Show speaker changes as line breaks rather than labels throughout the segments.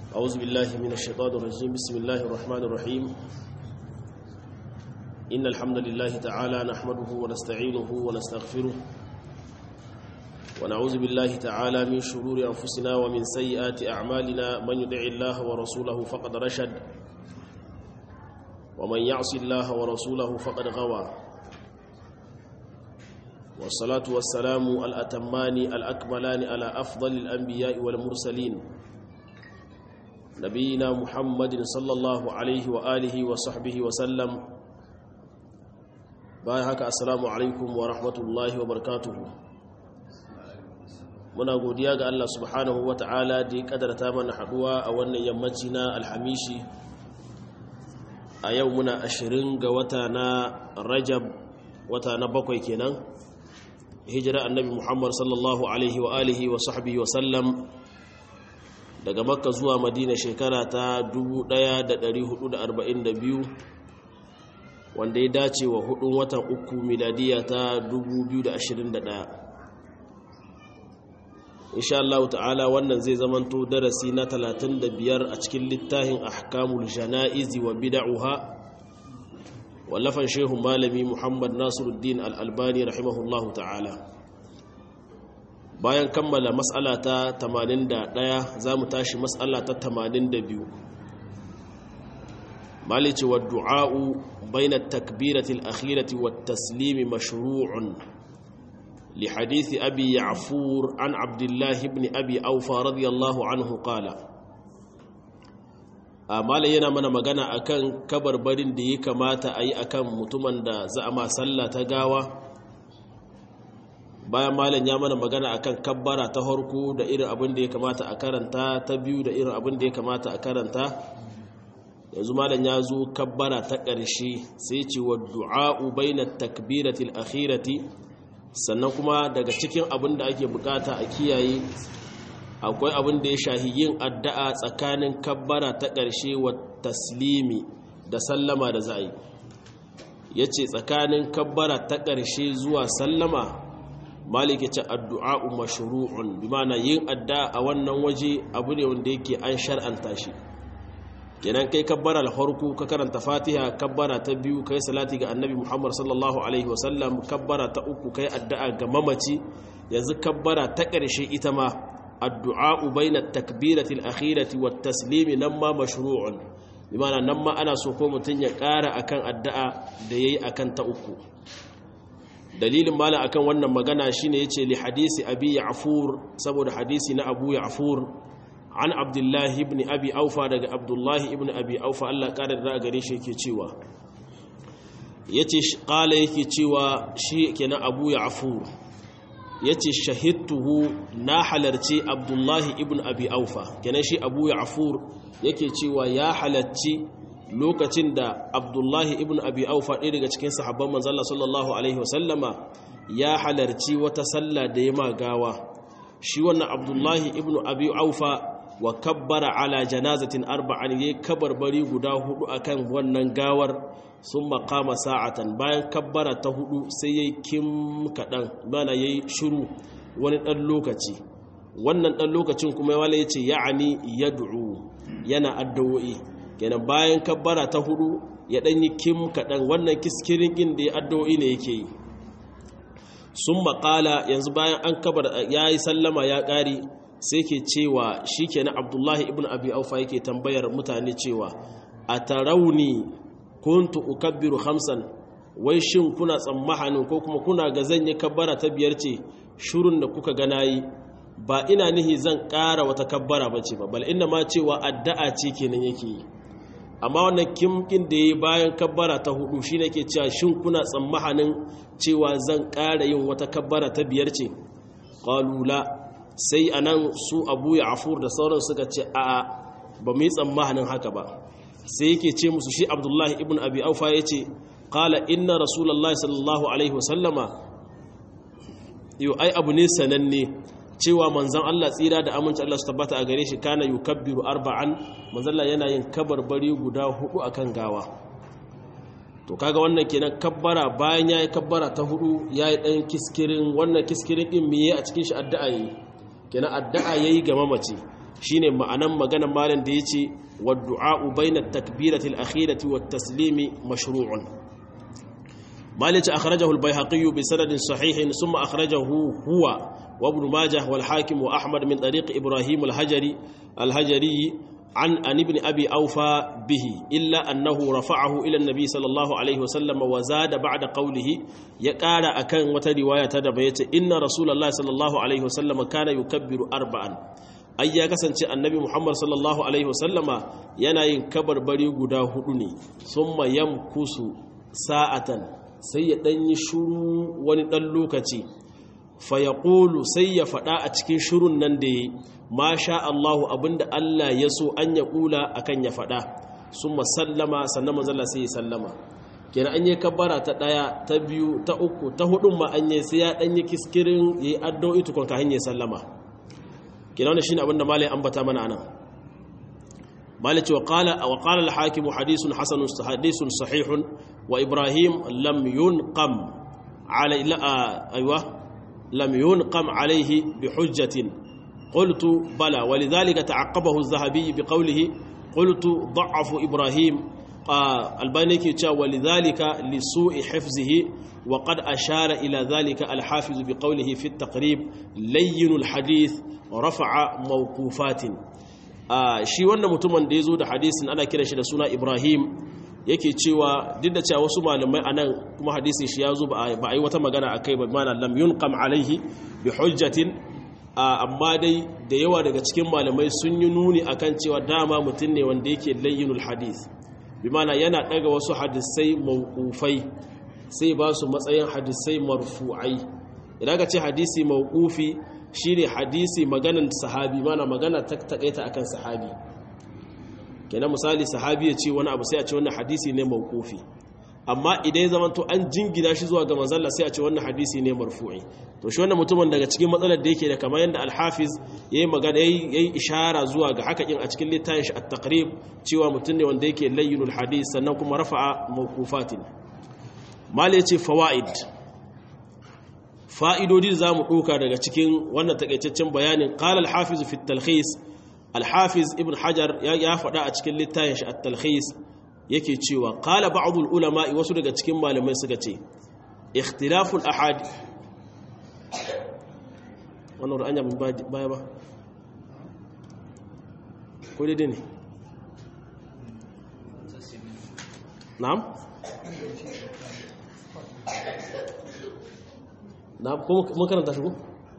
أعوذ بالله من الشيطان الرجيم بسم الله الرحمن الرحيم إن الحمد لله تعالى نحمده ونستعينه ونستغفره ونعوذ بالله تعالى من شرور أنفسنا ومن سيئات أعمالنا من يدع الله ورسوله فقد رشد ومن يعص الله ورسوله فقد غوى والصلاة والسلام الأتمان الأكملان على أفضل الأنبياء والمرسلين نبينا محمد صلى الله عليه وآله وصحبه وسلم باي هكا السلام عليكم ورحمة الله وبركاته muna godiya ga Allah subhanahu wa ta'ala da ya kadarta mana haduwa a wannan yammaci na alhamishi a yau muna ashirin ga wata na rajab wata na bakwai kenan hijira annabi muhammad sallallahu alaihi wa alihi wa sahbihi wa sallam daga makka zuwa madina shekara ta 1442 wanda ya dace wa hudun watan uku miladiya ta 2021 insha Allah ta'ala wannan zai zamanto darasi na 35 a cikin littafin ahkamul janaizi wa bid'uha wallafan shehu malami Muhammad Nasiruddin Al-Albani rahimahullahu ta'ala bayan kammala mas'ala ta 81 zamu tashi mas'ala ta 82 malici wa du'a'u bayna at-takbirati al-akhirati wat-taslimi mashru'un لحديث أبي يعفور عن عبد الله بن أبي أوفى رضي الله عنه قال amala yana mana magana akan kabarbarin da ya kamata a yi akan mutumin da za a ma sallah ta gawa bayan malam ya mana magana akan kabbara ta harko da irin abin da ya kamata a karanta ta biyu da irin abin da ya kamata a karanta yanzu malam ya zo kabbara ta ƙarshe sai ce wa du'a'u bainat takbiratil akhirati sannan kuma daga cikin abin da ake bukata a kiyaye akwai abin da ya shahi yin addu'a tsakanin kabbara ta ƙarshe wa taslimi da sallama da za'i ya ce tsakanin kabbara ta ƙarshe zuwa sallama maliki ce addu'a'u mashru'un bi mana yin addu'a a wannan waje abu ne wanda yake an shar'anta shi kenan kai kabbara al-farko ka karanta fatiha kabbara ta biyu kai salati ga annabi muhammad sallallahu alaihi wasallam kabbara ta uku kai addu'a ga mamaci yanzu kabbara ta ƙarshe ita ma addu'a bainat takbirati al-akhirati wat taslimi nan ma mashru'un bimana nan ma ana so ko mutun ya ƙara akan addu'a da yayi akan ta uku dalilin mala akan wannan magana shine yace li hadisi abi ya'fur saboda hadisi na abu ya'fur an abdullahi ibn abi aufa daga abdullahi ibn abi aufa Allah ƙarar da gare shi yake cewa yace qala yake cewa shi kenan abu ya'fur yace shahidtuhu na halarci abdullahi ibn abi aufa kenan shi abu ya'fur yake cewa ya halarci lokacin da abdullahi ibn abi aufa ɗaya daga cikin sahabban manzala sallallahu alaihi wasallama ya halarci wata sallah da ya magawa shi wannan abdullahi ibn abi aufa wa kabbara ala janazatin arba'an yayi kabarbari guda hudu akan wannan gawar sun makama sa'atan bayan kabbara ta hudu sai yayi kim kadan bana yayi shiru wani dan lokaci wannan dan lokacin kuma wala yace ya'ani yad'u yana addu'o'i kenan bayan kabbara ta hudu ya dan yi kim kadan wannan kiskirin din da ya addu'o'i ne yake yi sun makala yanzu bayan an kabar yayi sallama ya kare sai ke cewa shi ke na abdullahi ibn abi aufa yake tambayar mutane cewa a tarauni kuntu ukabbiru hamsan wai shin kuna tsammahanin ko kuma kuna ga zan yi kabbara ta biyar ce shurun da kuka gana yi ba ina nihi zan ƙara wata kabbara ba ce ba bal ina ma cewa addu'a ce kenan yake yi amma wannan kimkin da ya yi bayan kabbara ta hudu shi ne ke cewa shin kuna tsammahanin cewa zan ƙara yin wata kabbara ta biyar ce ƙalula sai a nan su abu ya afur da sauran suka ce a ba mu yi tsammanin haka ba sai yake ce musu shi abdullahi ibn abi aufa ya ce kala inna rasulallah sallallahu alaihi wasallama yau ai abu ne sananne cewa manzan Allah tsira da aminci Allah su tabbata a gare shi kana yukabbiru arba'an manzan Allah yana yin kabarbari guda hudu akan gawa to kaga wannan kenan kabbara bayan yayi kabbara ta hudu yayi dan kiskirin wannan kiskirin din miye a cikin shi addu'a yi kenan addu'a yayi ga mamaci shine ma'anan maganar malam da yace wa du'a bainat takbirati al-akhirati wat taslimi mashru'un مالك أخرجه البيهقي بسند صحيح ثم أخرجه هو وابن ماجه والحاكم وأحمد من طريق إبراهيم الهجري الهجري عن عن ابن أبي أوفى به إلا أنه رفعه إلى النبي صلى الله عليه وسلم وزاد بعد قوله يقال أكن وترواية تدبيت إن رسول الله صلى الله عليه وسلم كان يكبر أربعا ai ya kasance annabi muhammad sallallahu alaihi wasallama yana yin kabarbari guda hudu ne summa yamkusu sa'atan sai ya ɗanyi shuru wani ɗan lokaci fayaƙulu sai ya faɗa a cikin shurun nan da ya ma sha Allahu abinda Allah ya so an ya ƙula a kan ya faɗa sun masallama sannan mazalla sai ya sallama kenan an yi kabbara ta ɗaya ta biyu ta uku ta hudun ma an yi sai ya ɗanyi kiskirin ya yi addu'o'i tukun ka hanyar sallama kenan wani shi ne abinda malai ambata mana anan malai ce wa ƙala al-hakimu hadisun hasanun hadisun sahihun وإبراهيم لم ينقم علي لا أيوة لم ينقم عليه بحجة قلت بلى ولذلك تعقبه الذهبي بقوله قلت ضعف إبراهيم البانيكي ولذلك لسوء حفظه وقد أشار إلى ذلك الحافظ بقوله في التقريب لين الحديث رفع موقوفات shi wannan mutumin da ya zo da hadisin ana kiran shi da suna ibrahim yake cewa duk da cewa wasu malamai anan kuma hadisin shi ya zo ba a yi wata magana a kai ba mana lam yunqam alaihi bi hujjatin amma dai da yawa daga cikin malamai sun yi nuni akan cewa dama mutum ne wanda yake layyinul hadis bi mana yana daga wasu hadisai mawqufai sai ba su matsayin hadisai marfu'ai idan ka ce hadisi mawqufi shine hadisi maganan sahabi mana magana ta takaita akan sahabi kenan misali sahabi ya ce wani abu sai a ce wannan hadisi ne mawqufi amma idan ya zamanto an jingina shi zuwa ga manzalla sai a ce wannan hadisi ne marfu'i to shi wannan mutumin daga cikin matsalar da yake da kamar yadda al-hafiz yayi magana yayi ishara zuwa ga haka in a cikin littafin shi at-taqrib cewa mutum ne wanda yake layyinul hadis sannan kuma rafa'a mawqufatin mal yace fawaid fa'idodi za mu ɗauka daga cikin wannan takaitaccen bayanin qala al-hafiz fi at-talkhis al-hafiz ibn hajar ya faɗa a cikin littafin shi at-talkhis yake cewa qala ba'dul ulama wasu daga cikin malamai suka ce ikhtilaful ahadi wannan ru'anya mun baya ba ko dai ne na'am na'am ko mun karanta shi ko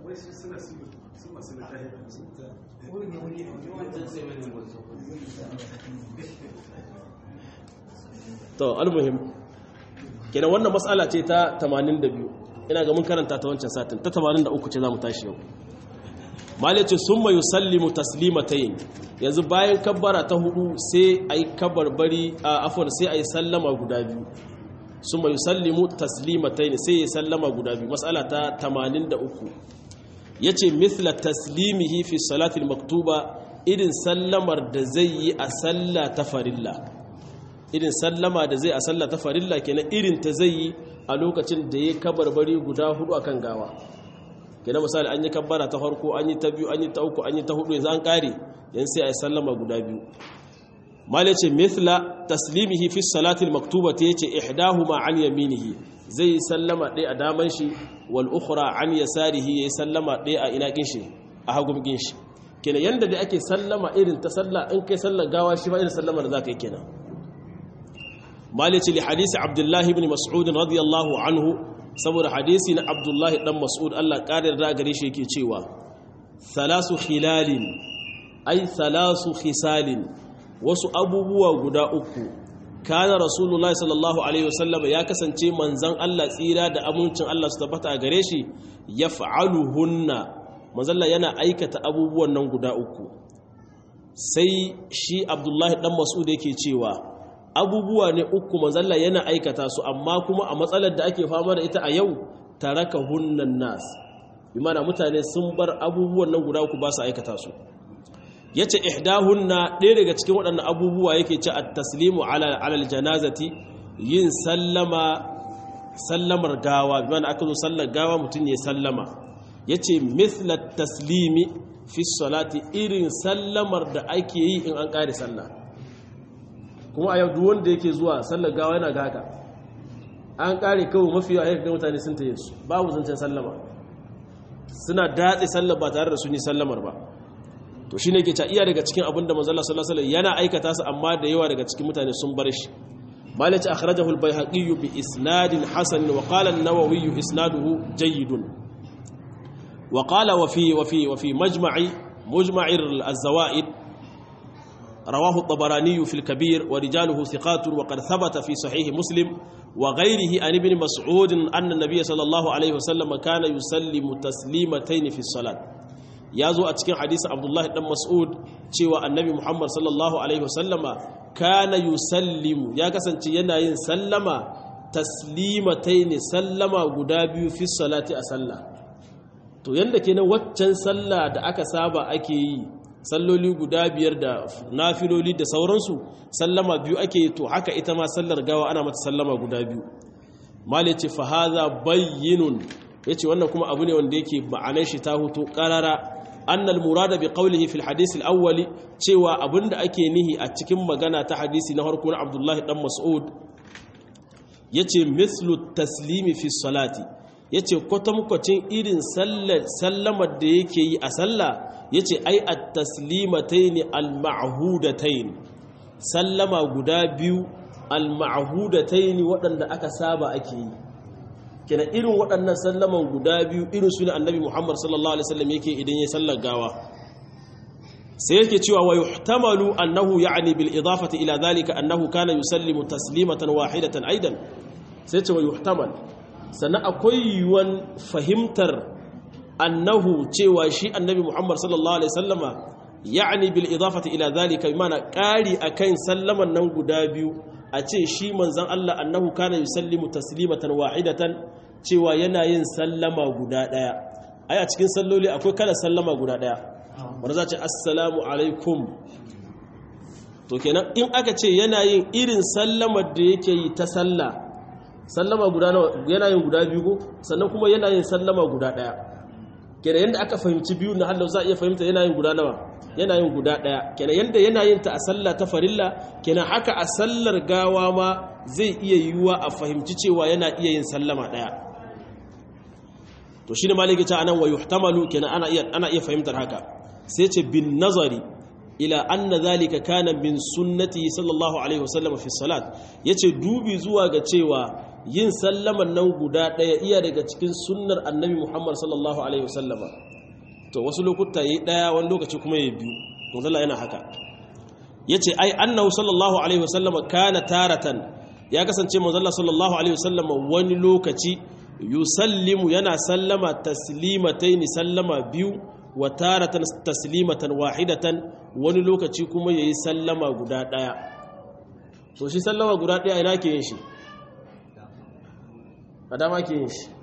to almuhim kenan wannan matsala ce ta 82 ina ga mun karanta ta wancan satin ta 83 ce zamu tashi yau malai ce summa yusallimu taslimatayn yanzu bayan kabbara ta hudu sai ayi kabbarbari a afwan sai ayi sallama guda biyu summa yusallimu taslimatayn sai ya sallama guda biyu matsala ta 83 yace mithla taslimihi fi salati maktuba irin sallamar da zai yi a sallah ta farilla irin sallama da zai a sallah ta farilla kenan irin ta zai yi a lokacin da ya kabarbari guda hudu akan gawa kenan misali an yi kabbara ta farko an yi ta biyu an yi ta uku an yi ta hudu yanzu an kare yan sai a yi sallama guda biyu malai ce mithla taslimihi fi salatil maktuba ta yace ihdahuma an yaminihi zai yi sallama ɗaya a daman shi wal ukhra an yasarihi yayi sallama ɗaya a ina kin shi a hagun kin shi kenan yanda da ake sallama irin ta sallah in kai sallar gawa shi ba irin sallama da zaka yi kenan malici li hadisi abdullahi ibn mas'ud radiyallahu anhu saboda hadisi na abdullahi dan mas'ud Allah ƙarar da gare shi yake cewa thalasu khilalin ay thalasu khisalin wasu abubuwa guda uku kana rasulullahi sallallahu alaihi wasallam ya kasance manzon Allah tsira da amincin Allah su tabbata a gare shi yaf'aluhunna manzon Allah yana aikata abubuwan nan guda uku sai shi abdullahi dan mas'ud yake cewa abubuwa ne uku manzalla yana aikata su amma kuma a matsalar da ake fama da ita a yau taraka hunnan nas bimana mutane sun bar abubuwan nan guda uku ba su aikata su yace ihdahunna ɗaya daga cikin waɗannan abubuwa yake ce at-taslimu ala alal janazati yin sallama sallamar gawa bimana aka zo sallar gawa mutum ya sallama yace mithla taslimi fi salati irin sallamar da ake yi in an kare sallah kuma a yau duk wanda yake zuwa sallar gawa yana ga haka an kare kawai mafi yawa ga mutane sun taye su babu zancen sallama suna datse sallar ba tare da sun yi sallamar ba to shine yake ta iya daga cikin abin da manzo Allah sallallahu alaihi wasallam yana aikata su amma da yawa daga cikin mutane sun bar shi مالك أخرجه البيهقي بإسناد حسن وقال النووي إسناده جيد وقال وفي وفي وفي مجمع مجمع الزوائد رواه الطبراني في الكبير ورجاله ثقات وقد ثبت في صحيح مسلم وغيره عن ابن مسعود أن النبي صلى الله عليه وسلم كان يسلم تسليمتين في الصلاة يازو أتكين حديث عبد الله بن مسعود cewa annabi Muhammad sallallahu alaihi wasallama kana yusallimu ya kasance yana yin sallama taslimataini sallama guda biyu fi salati a sallah to yanda kenan waccan sallah da aka saba ake yi salloli guda biyar da nafiloli da sauransu sallama biyu ake yi to haka ita ma sallar gawa ana mata sallama guda biyu mali ce fa hadha bayyinun yace wannan kuma abu ne wanda yake ma'anar shi ta hutu qarara annal murada bi qawlihi fil hadith al awwal cewa abinda ake nihi a cikin magana ta hadisi na harko na Abdullah dan Mas'ud yace mislu taslimi fi salati yace kwatankwacin irin sallamar da yake yi a sallah yace ai at taslimatayn al ma'hudatayn sallama guda biyu al ma'hudatayn waɗanda aka saba ake yi kenan irin waɗannan sallaman guda biyu irin su ne annabi muhammad sallallahu alaihi wasallam yake idan ya sallar gawa sai yake cewa wa yuhtamalu annahu ya'ni bil idafati ila dhalika annahu kana yusallimu taslimatan wahidatan aidan sai ce wa yuhtamal sannan akwai yiwuwan fahimtar annahu cewa shi annabi muhammad sallallahu alaihi wasallama ya'ni bil idafati ila dhalika mana ƙari akan sallaman nan guda biyu a ce shi manzan Allah annahu kana yusallimu taslimatan wahidatan cewa yana yin sallama guda daya ai a cikin salloli akwai kala sallama guda daya wanda za ce assalamu alaikum to kenan in aka ce yana yin irin sallamar da yake yi ta salla sallama guda nawa yana yin guda biyu ko sannan kuma yana yin sallama guda daya kenan yanda aka fahimci biyu na Allah za a iya fahimta yana yin guda nawa yana yin guda ɗaya kenan yadda yana yin ta a sallah ta farilla kenan haka a sallar gawa ma zai iya yiwuwa a fahimci cewa yana iya yin sallama ɗaya to shi ne maliki ta anan wa yuhtamalu kenan ana iya ana iya fahimtar haka sai ce bin nazari ila anna zalika kana min sunnati sallallahu alaihi wasallam fi salat yace dubi zuwa ga cewa yin sallaman nan guda ɗaya iya daga cikin sunnar annabi Muhammad sallallahu alaihi wasallama to wasu lokuta yi daya wani lokaci kuma ya biyu manzala yana haka yace ai annahu sallallahu alaihi wasallam kana taratan ya kasance manzala sallallahu alaihi wasallam wani lokaci yusallimu yana sallama taslimataini sallama biyu wa taratan taslimatan wahidatan wani lokaci kuma yayi sallama guda daya to shi sallama guda daya ina ke yin shi adama ke yin shi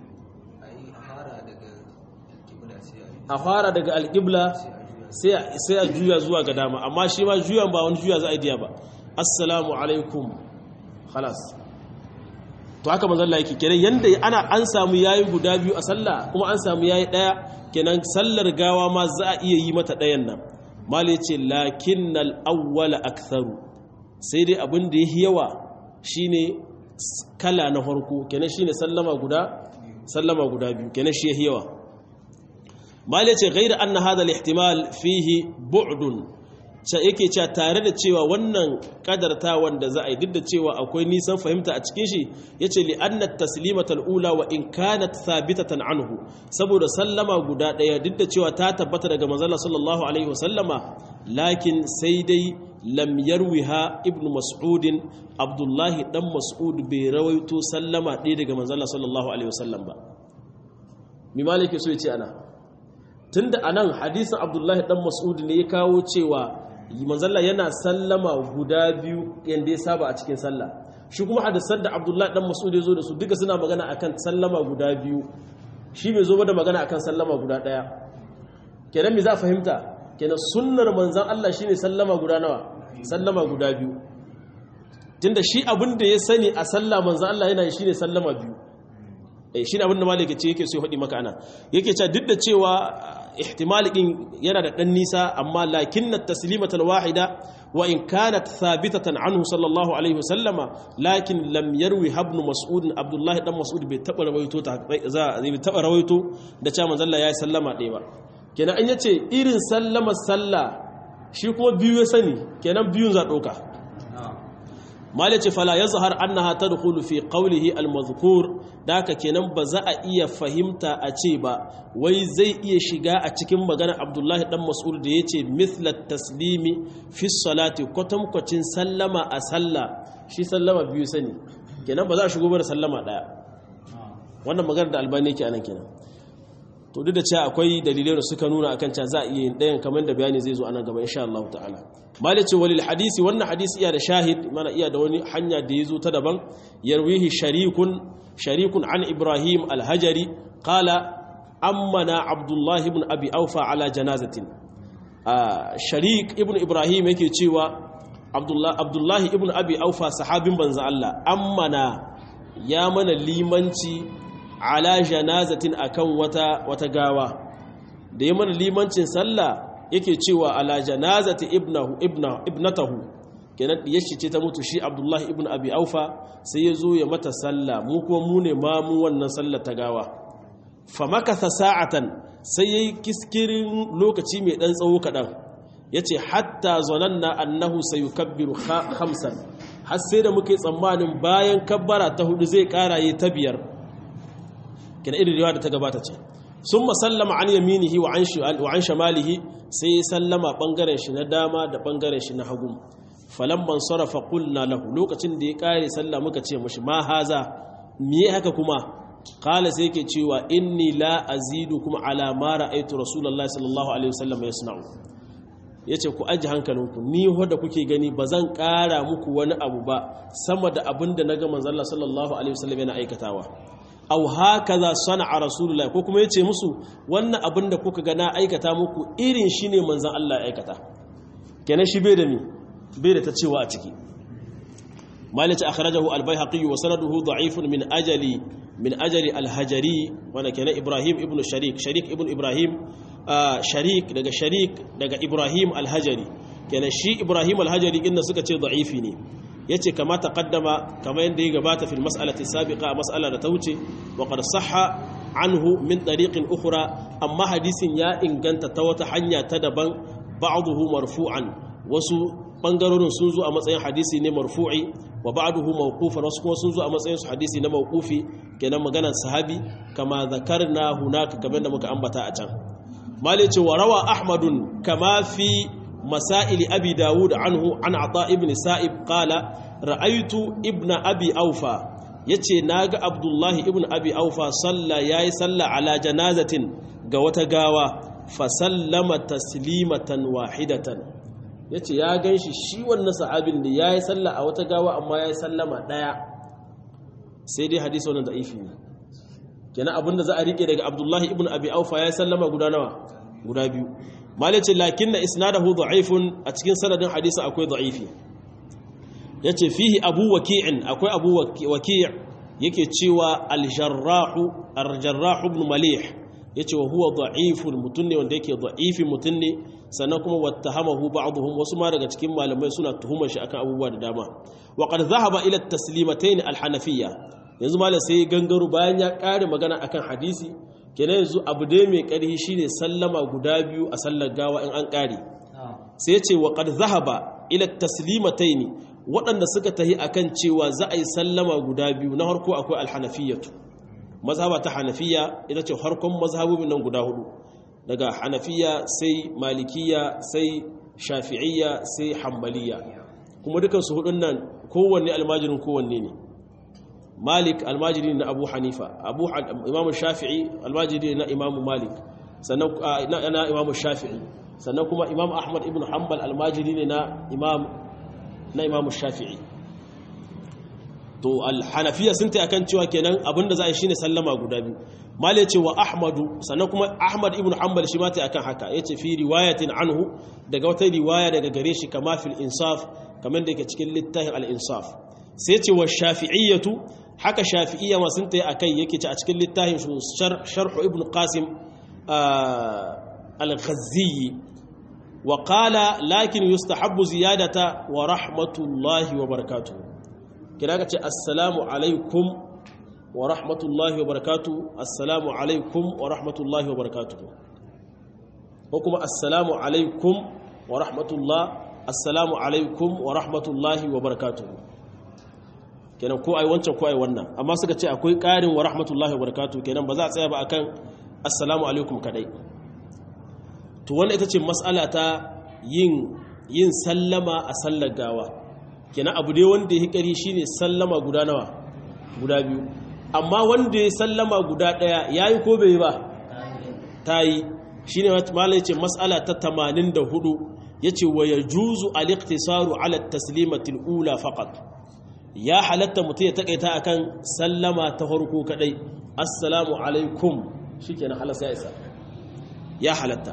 a fara daga alƙibla sai a juya zuwa ga dama amma shi ma juyan ba wani juya za a diya ba assalamu alaikum halas to haka manzalla yake kenan yanda ana an samu yayi guda biyu a sallah kuma an samu yayi daya kenan sallar gawa ma za a iya yi mata dayan nan mali yace lakinnal awwala aktharu sai dai abin da yayi yawa shine kala na farko kenan shine sallama guda sallama guda biyu kenan shi yayi yawa mali ce gaira an na hada ihtimal fihi bu'dun yake cewa tare da cewa wannan kadarta wanda za a yi duk da cewa akwai nisan fahimta a cikin shi yace li anna taslimata al-ula wa in kanat thabitatan anhu saboda sallama guda daya duk da cewa ta tabbata daga manzon sallallahu alaihi wasallama lakin sai dai lam yarwiha ibn mas'ud abdullahi dan mas'ud bai rawaito sallama ɗaya daga manzon sallallahu alaihi wasallam ba mi malike so yace ana tunda anan hadisin abdullahi dan mas'ud ne ya kawo cewa manzalla yana sallama guda biyu yanda ya saba a cikin sallah shi kuma hadisan da abdullahi dan mas'ud ya zo da su duka suna magana akan sallama guda biyu shi bai zo ba da magana akan sallama guda daya kenan me za fahimta kenan sunnar manzon Allah shine sallama guda nawa sallama guda biyu tunda shi abin da ya sani a sallah manzon Allah yana shine sallama biyu eh shine abin da malaka ce yake so ya faɗi maka ana yake cewa duk da cewa ihtimali din yana da dan nisa amma lakinna taslimatal wahida wa in kanat thabitatan anhu sallallahu alaihi wasallama lakin lam yarwi ibn mas'ud abdullah dan mas'ud bai taba rawaito ta za bai taba rawaito da cewa manzo Allah ya sallama ɗaya ba kenan an yace irin sallama sallah shi kuma biyu ya sani kenan biyun za doka malice fala yazhar annaha tadkhulu fi qawlihi almadhkur daka kenan ba za a iya fahimta a ce ba wai zai iya shiga a cikin magana Abdullahi dan Mas'ud da yace mithla taslimi fi salati kwatankwacin sallama a sallah shi sallama biyu sani kenan ba za a shigo ba da sallama daya wannan magana da albani yake anan kenan to duk da cewa akwai dalilai da suka nuna akan cewa za a iya yin ɗayan kamar da bayani zai zo a nan gaba insha Allah ta'ala malice walil hadisi wannan hadisi iya da shahid mana iya da wani hanya da ya zo ta daban yarwihi sharikun sharikun an ibrahim alhajari qala ammana abdullah ibn abi aufa ala janazatin sharik ibn ibrahim yake cewa abdullah abdullah ibn abi aufa sahabin banza Allah ammana ya mana limanci ala janazatin akan wata wata gawa da ya mana limancin sallah yake cewa ala janazati ibnahu ibna ibnatahu kenan yashi ce ta mutu shi abdullahi ibn abi aufa sai ya zo ya mata sallah mu kuma mu ne ma mu wannan sallar ta gawa fa makatha sa'atan sai yayi kiskirin lokaci mai dan tsawo kadan yace hatta zananna annahu sayukabbiru khamsan har sai da muke tsammanin bayan kabbara ta hudu zai karaye ta biyar kina irin riwaya da ta gabata ce sun masallama an yaminihi wa an shamalihi sai ya sallama bangaren shi na dama da bangaren shi na hagu falamman sarrafa kulna lahu lokacin da ya kare sallah muka ce mashi ma haza miye haka kuma kala sai yake cewa inni la azidu kuma ala ma ra'aytu rasulullahi sallallahu alaihi wasallam yasna'u yace ku aji hankalinku ni wanda kuke gani bazan kara muku wani abu ba sama da abinda naga manzon Allah sallallahu alaihi wasallam yana aikatawa aw hakaza sana'a rasulullahi ko kuma yace musu wannan abin da kuka ga na aikata muku irin shi ne manzon Allah ya aikata kenan shi bai da mi bai da ta cewa a ciki malice akhrajahu al-baihaqi wa sanaduhu da'ifun min ajali min ajali al-hajari wanda kenan ibrahim ibn sharik sharik ibn ibrahim sharik daga sharik daga ibrahim al-hajari kenan shi ibrahim al-hajari inda suka ce da'ifi ne yace kama taqaddama kama yanda ya gabata fil mas'alati sabiqa mas'ala da ta wuce wa qad sahha anhu min tariqin ukhra amma hadisin ya inganta ta wata hanya ta daban ba'dahu marfu'an wasu bangarorin sun zo a matsayin hadisi ne marfu'i wa ba'dahu mawqufan wasu kuma sun zo a matsayin hadisi na mawqufi kenan maganar sahabi kama zakarna hunaka kamar da muka ambata a can malice wa rawa ahmadun kama fi مسائل أبي داود عنه عن عطاء ابن سائب قال رأيت ابن أبي أوفى يتي ناغ عبد الله ابن أبي أوفى صلى ياي صلى على جنازة قوة قاوة فسلم تسليمة واحدة yace ya ganshi shi wannan sahabin da yayi sallah a wata gawa amma yayi sallama daya sai dai hadisi wannan da'ifi ne kenan abinda za a rike daga Abdullahi ibn Abi Aufa yayi sallama guda nawa guda biyu malice lakin na isnadahu da'ifun a cikin sanadin hadisi akwai da'ifi yace fihi abu waki'in akwai abu waki' yake cewa al-jarrahu ar-jarrah ibn malih yace wa huwa da'ifun mutunne wanda yake da'ifi mutunne sannan kuma wattahamahu ba'dhum wasu ma daga cikin malamai suna tuhumar shi akan abubuwa da dama wa qad dhahaba ila at-taslimatayn al-hanafiyya yanzu malam sai gangaro bayan ya kare magana akan hadisi kenan yanzu abu dai mai ƙarfi shine sallama guda biyu a sallar gawa in an ƙare sai ya ce wa qad zahaba ila taslimataini waɗanda suka tahi akan cewa za a yi sallama guda biyu na harko akwai alhanafiyatu mazhaba ta hanafiya ita ce harkon mazhabobin nan guda hudu daga hanafiya sai malikiya sai shafi'iyya sai hambaliya kuma dukansu hudun nan kowanne almajirin kowanne ne malik almajiri na abu hanifa abu imamu shafi'i almajiri na imamu malik sannan na imamu shafi'i sannan kuma imam ahmad ibn hanbal almajiri ne na imam na imamu shafi'i to alhanafiya sun ta akan cewa kenan abinda za a yi shine sallama guda biyu mali ce wa ahmadu sannan kuma ahmad ibn hanbal shi ma ta akan haka yace fi riwayatin anhu daga wata riwaya daga gare shi kama fil insaf kamar da yake cikin littafin al insaf sai ce wa shafi'iyyatu haka shafi'iyya ma sun ta akai yake ce a cikin littafin sharh ibn qasim al-ghazzi wa qala lakin yustahabbu ziyadata wa rahmatullahi wa barakatuh kina ka ce assalamu alaikum wa rahmatullahi wa barakatuh assalamu alaikum wa rahmatullahi wa barakatuh ko kuma assalamu alaikum wa rahmatullah assalamu alaikum wa rahmatullahi wa barakatuh kenan ko ai wancan ko ai wannan amma suka ce akwai ƙarin wa rahmatullahi wa barakatuh kenan ba za a tsaya ba akan assalamu alaikum kadai to wannan ita ce mas'ala ta yin yin sallama a sallar gawa kenan abu dai wanda ya hikari shine sallama guda nawa guda biyu amma wanda ya sallama guda daya yayi ko bai ba tayi shine malai ce mas'ala ta 84 yace wa yajuzu al-iqtisaru ala at-taslimati al-ula faqat ya halatta mutum ya takaita akan sallama ta farko kadai assalamu alaikum shikenan halas ya isa ya halatta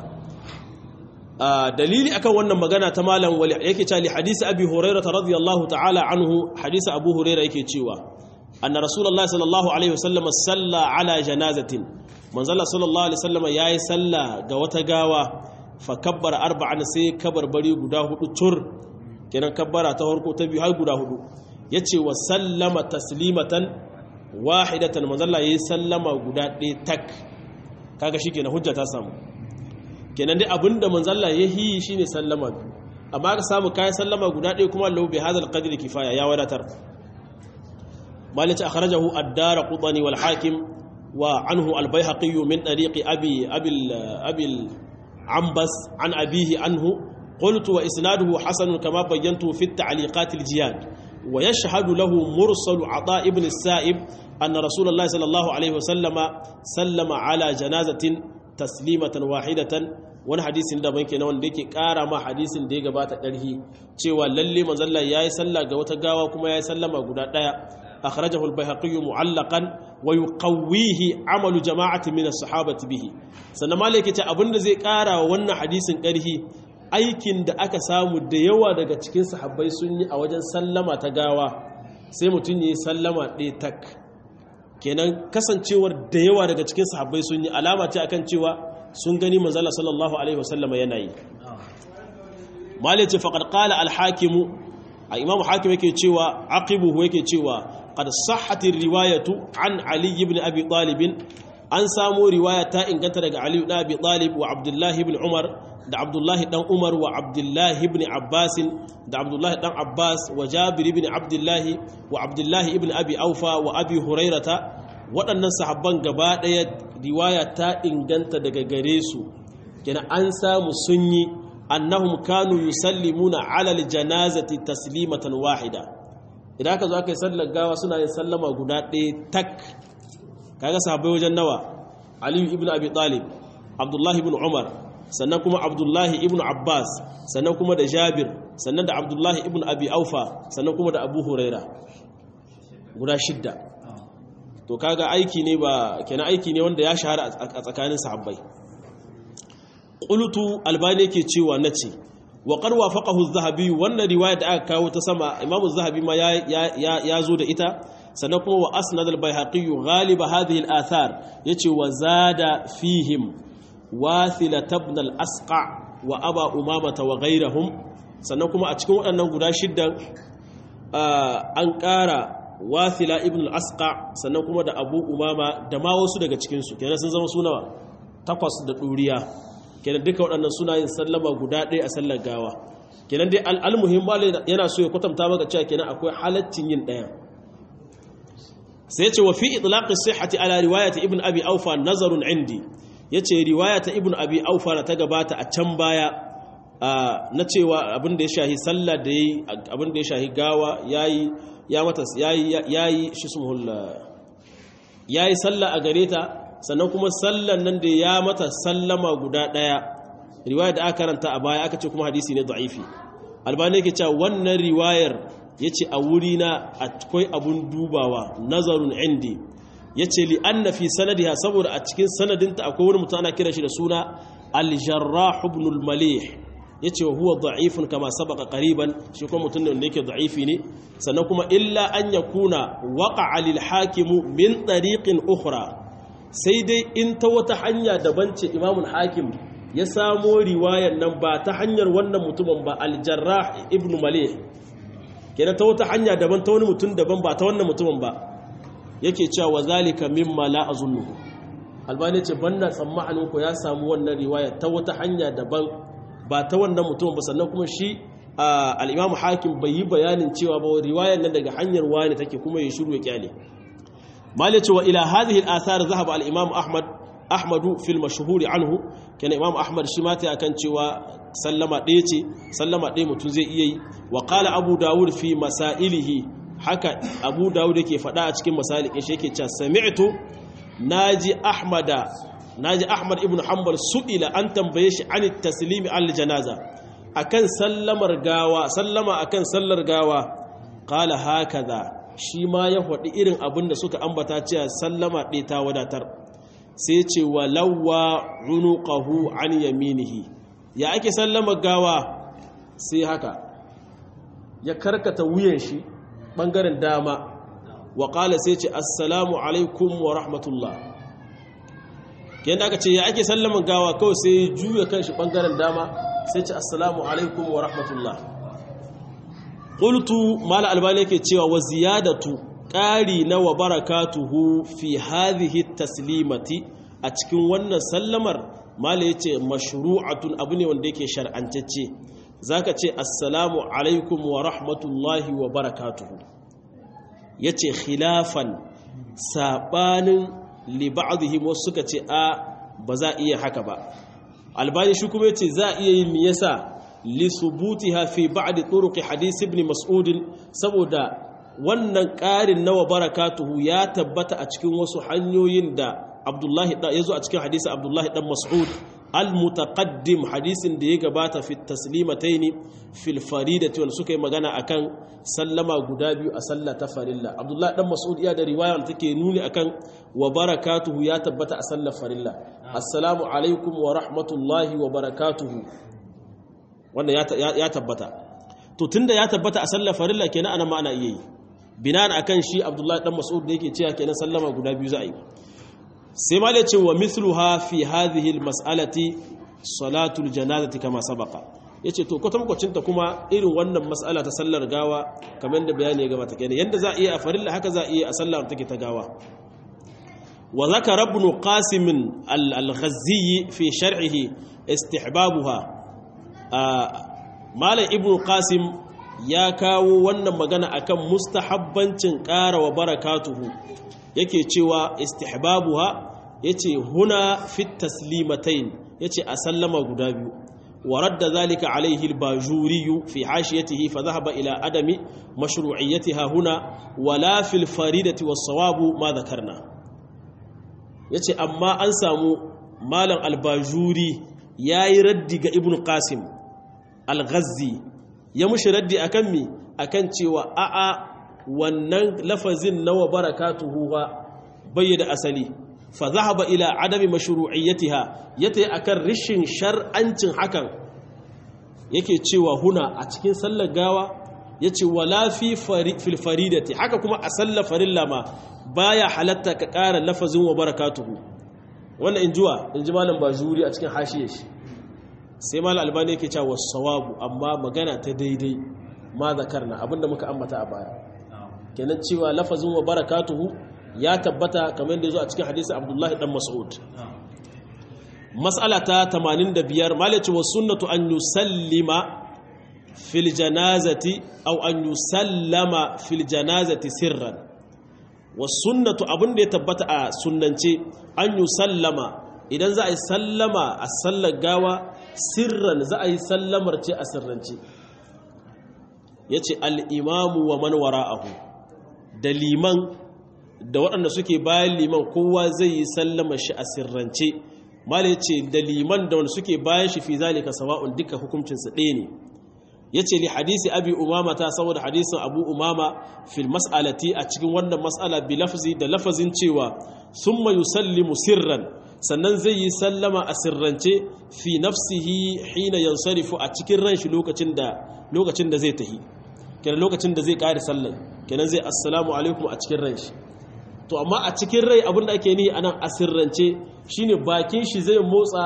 dalili akan wannan magana ta malam wali yake cewa li hadisi abi hurairah radiyallahu ta'ala anhu hadisi abu hurairah yake cewa anna rasulullahi sallallahu alaihi wasallam salla ala janazatin manzala sallallahu alaihi wasallam yayi salla ga wata gawa fa kabbara arba'an sai kabarbari guda hudu tur kenan kabbara ta farko ta biyu har guda hudu yace wa sallama taslimatan wahidatan manzala yayi sallama guda ɗaya tak kaga shikenan hujja ta samu kenan dai abinda manzalla ya yi shi ne sallama biyu amma ka samu kayan sallama guda ɗaya kuma lau bai hazal qadri kifaya ya wadatar malice akhrajahu ad-dar qutani wal hakim wa anhu al-baihaqi min tariqi abi abil abil ambas an abihi anhu قلت وإسناده حسن كما بينت في التعليقات الجياد ويشهد له مرسل عطاء بن السائب أن رسول الله صلى الله عليه وسلم سلم على جنازة taslimatan wahidatan wani hadisin da banke na wanda yake kara ma hadisin da ya gabata ƙarhi cewa lalle manzalla yayi sallah ga wata gawa kuma yayi sallama guda daya akhrajahu al-baihaqi mu'allaqan wa yuqawwihi amalu jama'ati min as-sahabati bihi sannan malaka ce abinda zai kara wa wannan hadisin ƙarhi aikin da aka samu da yawa daga cikin sahabbai sun yi a wajen sallama ta gawa sai mutum yayi sallama ɗaya tak kenan kasancewar da yawa daga cikin sahabbai sun yi alama ce akan cewa sun gani manzala sallallahu alaihi wasallam yana yi malai ce faqad qala al-hakim a imamu hakim yake cewa aqibuhu yake cewa qad sahhati riwayatu an ali ibn abi talib an samu riwaya ta inganta daga ali ibn abi talib wa abdullahi ibn umar da abdullahi dan umar wa abdullahi ibn abbas da abdullahi dan abbas wa jabir ibn abdullahi wa abdullahi ibn abi aufa wa abi hurairata waɗannan sahabban gaba ɗaya riwaya ta inganta daga gare su kenan an samu sun yi annahum kanu yusallimuna ala aljanazati taslimatan wahida idan aka zo aka yi sallar gawa suna yin sallama guda ɗaya tak kaga sahabbai wajen nawa aliyu ibn abi talib abdullahi ibn umar sannan kuma abdullahi ibn abbas sannan kuma da jabir sannan da abdullahi ibn abi aufa sannan kuma da abu huraira guda shidda to kaga aiki ne ba kenan aiki ne wanda ya shahara a tsakanin sahabbai qultu albani yake cewa nace wa qad wafaqahu az-zahabi wannan riwaya da aka kawo ta sama imamu az-zahabi ma ya ya zo da ita sannan kuma wa asnad al-baihaqi ghalib hadhihi al-athar yace wa zada fihim wathila ibn al-asqa wa aba umamata wa ghayrihim sannan kuma a cikin waɗannan guda shiddan an ƙara wathila ibn al-asqa sannan kuma da abu umama da ma wasu daga cikin su kenan sun zama sunawa takwas da ɗuriya kenan duka waɗannan suna yin sallama guda ɗaya a sallar gawa kenan dai al-muhim yana so ya kwatanta maka cewa kenan akwai halaccin yin ɗaya sai ce wa fi itlaqis sihhati ala riwayati ibn abi aufa nazarun indi yace riwayata ibn abi aufa na ta gabata a can baya na cewa abin da ya shahi sallah da yayi abin da ya shahi gawa yayi ya mata yayi yayi shi sumhul yayi sallah a gare ta sannan kuma sallan nan da ya mata sallama guda daya riwaya da aka karanta a baya aka ce kuma hadisi ne da'ifi albani yake cewa wannan riwayar ya ce a wurina akwai abun dubawa nazarun indi ya ce li an fi sanadiha saboda a cikin sanadinta akwai wani mutum ana kira shi da suna aljarrah ibn malih ya ce huwa da'ifun kama sabaka qariban shi kuma mutum ne wanda yake da'ifi ne sannan kuma illa an yakuna waqa'a lil hakimu min tariqin ukhra sai dai in ta wata hanya daban ce imamul hakim ya samo riwayan nan ba ta hanyar wannan mutumin ba al-jarrah ibn malih kenan ta wata hanya daban ta wani mutum daban ba ta wannan mutumin ba yake cewa wa zalika mimma la azunnu albani ce banda tsammanin ku ya samu wannan riwaya ta wata hanya daban ba ta wannan mutumin ba sannan kuma shi al-imam hakim bai yi bayanin cewa ba riwayar nan daga hanyar wani take kuma ya shiru ya kyale mali ce wa ila hadhihi al-athar zahaba al-imam ahmad ahmadu fil mashhur anhu kana imam ahmad shi mata akan cewa sallama ɗaya ce sallama ɗaya mutum zai iya yi wa qala abu dawud fi masailihi haka abu dawud yake faɗa a cikin masalikin shi yake cewa sami'tu naji ahmada naji ahmad ibn hanbal su'ila an tambaye shi an taslimi al janaza akan sallamar gawa sallama akan sallar gawa qala hakaza shi ma ya faɗi irin abin da suka ambata cewa sallama ɗaya ta wadatar sai ce walawwa unuqahu an yaminihi ya ake sallama gawa sai haka ya karkata wuyan shi bangaren dama wa qala sai ce assalamu alaikum wa rahmatullah kiyan aka ce ya ake sallama gawa kawai sai juya kanshi bangaren dama sai ce assalamu alaikum wa rahmatullah qultu mala albani yake cewa wa ziyadatu ƙari na wa barakatuhu fi hadhihi taslimati a cikin wannan sallamar mala yace mashru'atun abu ne wanda yake shar'antacce zaka ce assalamu alaikum wa rahmatullahi wa barakatuhu yace khilafan sabanin li ba'dihim wasu suka ce a ba za iya haka ba albani shi kuma yace za iya yin me yasa li subutiha fi ba'd turuq hadith ibn mas'ud saboda wannan ƙarin nawa barakatuhu ya tabbata a cikin wasu hanyoyin da abdullahi ya zo a cikin hadisi abdullahi dan mas'ud al-mutaqaddim hadisin da ya gabata fi taslimataini fil faridati wal suka yi magana akan sallama guda biyu a sallah ta farilla abdullahi dan mas'ud ya da riwaya da take nuni akan wa barakatuhu ya tabbata a sallar farilla assalamu alaikum wa rahmatullahi wa barakatuhu wannan ya tabbata to tunda ya tabbata a sallar farilla kenan ana ma'ana iya yi binan akan shi abdullahi dan mas'ud da yake cewa kenan sallama guda biyu za a yi sai ma ce wa mithluha fi hadhihi almas'alati salatul janazati kama sabaqa yace to kwatankwacin ta kuma irin wannan mas'ala ta sallar gawa kamar da bayani ya gabata kenan yanda za a iya a farilla haka za a iya a sallar take ta gawa wa zakara ibn qasim al-ghazzi fi shar'ihi istihbabuha malam ibn qasim ya kawo wannan magana akan mustahabbancin ƙara wa barakatuhu yake cewa istihbabuha yace huna fit taslimatayn yace a sallama guda biyu wa radda zalika alaihi al-bajuri fi hashiyatihi fa dhahaba ila adami mashru'iyyatiha huna wala fil faridati was-sawabu ma dhakarna yace amma an samu malam al-bajuri yayi raddi ga ibnu qasim al-ghazzi ya mushi raddi akan mi akan cewa a'a wannan lafazin nawa barakatuhu ba bayyana asali fa zahaba ila adami mashru'iyyatiha yata akan rishin shar'ancin hakan yake cewa huna a cikin sallar gawa yace wala fi fil faridati haka kuma a sallar farilla ma baya halatta ka ƙara lafazin wa barakatuhu wannan injuwa inji malam bajuri a cikin hashiyar shi sai malam albani yake cewa wasawabu amma magana ta daidai ma zakarna abinda muka ambata a baya kenan cewa lafazin wa barakatuhu ya tabbata kamar da zo a cikin hadisi abdullahi dan mas'ud mas'ala ta 85 malaci wa sunnatu an yusallima fil janazati aw an yusallama fil janazati sirran wa sunnatu abin da ya tabbata a sunnance an yusallama idan za a yi sallama a sallar gawa sirran za a yi sallamar ce a sirrance yace al-imamu wa man wara'ahu da liman da waɗanda suke bayan liman kowa zai yi sallama shi a sirrance mala ya ce da liman da wanda suke bayan shi fi zalika sawa'un duka hukuncinsa ɗaya ne ya ce li hadisi abi umama ta saboda hadisin abu umama fil mas'alati a cikin wannan mas'ala bi lafzi da lafazin cewa summa yusallimu sirran sannan zai yi sallama a sirrance fi nafsihi hina yansarifu a cikin ran shi lokacin da lokacin da zai tahi kenan lokacin da zai kare sallan kenan zai assalamu alaikum a cikin ran shi to amma a cikin rai abinda ake nihi anan asirrance shine bakin shi zai motsa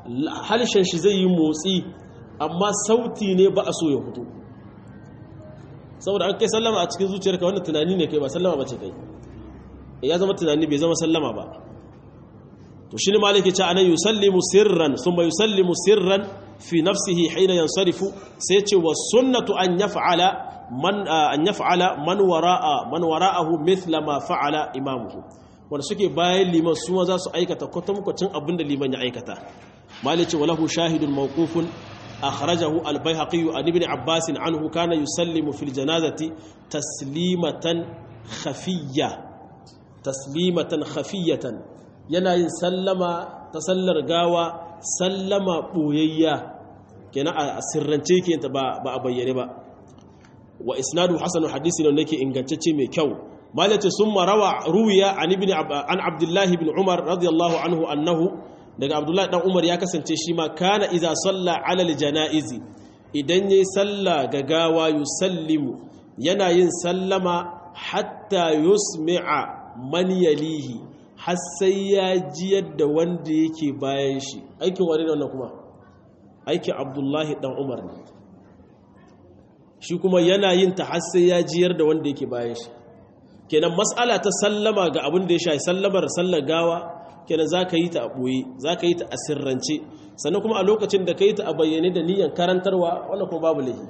halshen shi zai yi motsi amma sauti ne ba a so ya fito saboda an kai sallama a cikin zuciyarka wannan tunani ne kai ba sallama ba ce kai ya zama tunani bai zama sallama ba to shi ne maliki ce anan yusallimu sirran thumma yusallimu sirran fi nafsihi hina yansarifu sai ce wa sunnatu an yaf'ala man an yaf'ala man wara'a man wara'ahu mithla ma fa'ala imamuhu wanda suke bayan liman su ma za su aikata kwatankwacin abin da liman ya aikata malice walahu shahidun mawqufun akhrajahu al-baihaqi an ibn abbas anhu kana yusallimu fil janazati taslimatan khafiyya taslimatan khafiyatan yana yin sallama ta sallar gawa sallama boyayya kenan a sirrance ke ta ba a bayyane ba wa isnadu hasanu hadisi ne yake ingantacce mai kyau malace sun marawa ruwiya an ibn an abdullahi ibn umar radiyallahu anhu annahu daga abdullahi dan umar ya kasance shi ma kana idza salla ala janaizi idan yayi salla ga gawa yusallimu yana yin sallama hatta yusmi'a man yalihi har sai ya jiyar da wanda yake bayan shi aikin wani ne wannan kuma aikin abdullahi dan umar ne shi kuma yana yin ta har sai ya jiyar da wanda yake bayan shi kenan matsala ta sallama ga abin da ya shafi sallamar sallar gawa kenan za ka yi ta a ɓoye za ka yi ta a sirrance sannan kuma a lokacin da ka yi ta a bayyane da niyyar karantarwa wannan kuma babu laifi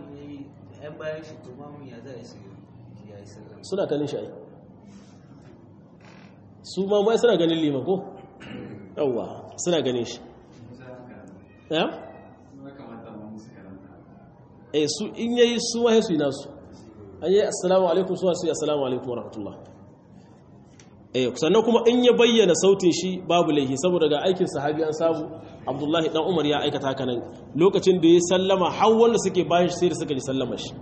suna kanin shi su ma mai suna ganin liman ko yawwa suna ganin shi ya? eh su in yayi su ma su yi nasu an yi assalamu alaikum su su yi assalamu alaikum wa rahmatullah eh sannan kuma in ya bayyana sautin shi babu laihi saboda ga aikin sahabi an samu abdullahi dan umar ya aikata haka nan lokacin da ya sallama har wanda suke bayan shi sai da suka ji sallama shi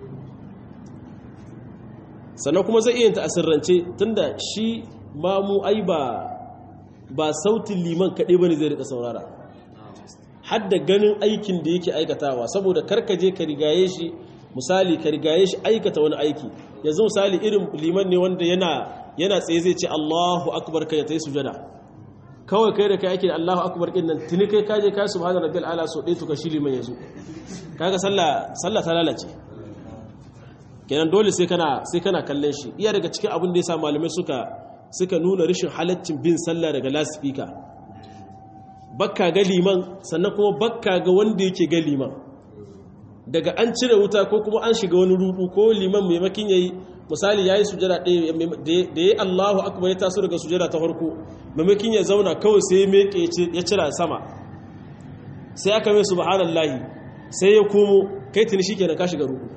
sannan kuma zai iya ta asirrance tunda shi mamu ai ba ba sautin liman kaɗai bane zai rika saurara hadda ganin aikin da yake aikatawa saboda karkaje ka rigaye shi misali ka rigaye shi aikata wani aiki yanzu misali irin liman ne wanda yana yana tsaye zai ce Allahu akbar kai ta yi sujada kawai kai da kai ake Allahu akbar din nan tuni kai kaje kai subhana rabbil ala so dai tuka shi liman yazo kaga sallah sallah ta lalace kenan dole sai kana sai kana kallon shi iya daga cikin abin da yasa malamai suka suka nuna rashin halaccin bin sallah daga lasifika bakka ga liman sannan kuma bakka ga wanda yake ga liman daga an cire wuta ko kuma an shiga wani rudu ko liman maimakin yayi misali yayi sujada ɗaya da yayi Allahu akbar ya taso daga sujada ta farko maimakin ya zauna kawai sai ya meke ya cira sama sai aka mai subhanallahi sai ya komo kai tuni shikenan ka shiga rudu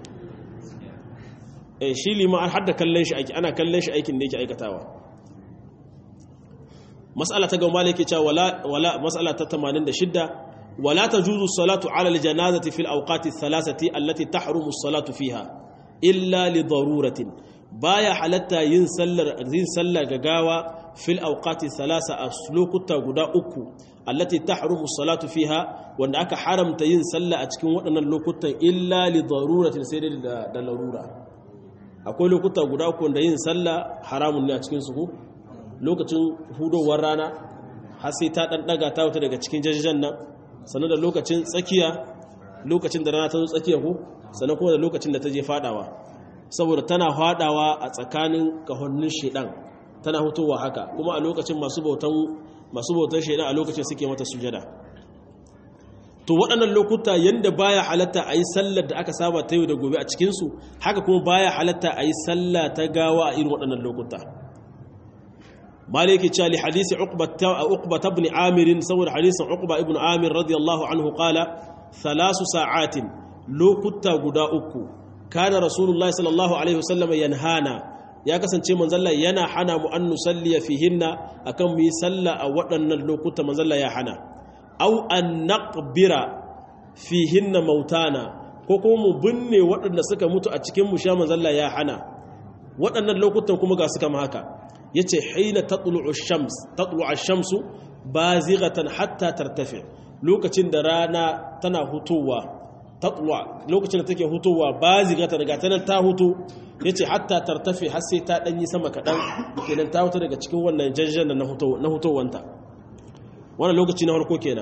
eh shi liman har da kallon shi aiki ana kallon shi aikin da yake aikatawa mas'ala ta gaba malike cewa wala wala mas'ala ta 86 ولا تجوز الصلاة على الجنازة في الأوقات الثلاثة التي تحرم الصلاة فيها إلا لضرورة بايا حلتا ينسلر ينسلر غغاوا في الأوقات الثلاثة أسلوك تغدا أكو التي تحرم الصلاة فيها وأن أكا حرم تينسلر أتكين وأن اللوكتا إلا لضرورة سير دلرورة akwai lokuta guda uku da yin sallah haramun ne a cikin su lokacin hudowar rana har sai ta dan daga ta wuta daga cikin jajijan nan sannan da lokacin tsakiya lokacin da rana ta zo tsakiya ko sannan kuma da lokacin da ta je fadawa saboda tana fadawa a tsakanin kahonnin shedan tana hutowa haka kuma a lokacin masu bautan masu bautan shedan a lokacin suke mata sujada to waɗannan lokuta yanda baya halatta a yi sallar da aka saba ta yau da gobe a cikinsu haka kuma baya halatta a yi sallah ta gawa a irin waɗannan lokuta maliki cewa li hadisi uqba ibn amir saboda hadisin uqba ibn amir radiyallahu anhu qala thalasu sa'atin lokuta guda uku kana rasulullahi sallallahu alaihi wasallam yanhana ya kasance manzalla yana hana mu an nusalliya fihinna akan mu yi sallah a waɗannan lokuta manzalla ya hana aw an naqbira fihinna mautana ko kuma mu binne waɗanda suka mutu a cikin mu sha manzalla ya hana waɗannan lokutan kuma ga suka haka yace hina tatlu'u shams tatlu'u ash-shamsu bazighatan hatta tartafi lokacin da rana tana hutowa tatlu'a lokacin da take hutowa bazighatan daga tanan ta huto yace hatta tartafi har sai ta danyi sama kadan kenan ta huto daga cikin wannan jajjan na huto na hutowanta wannan lokaci na farko kenan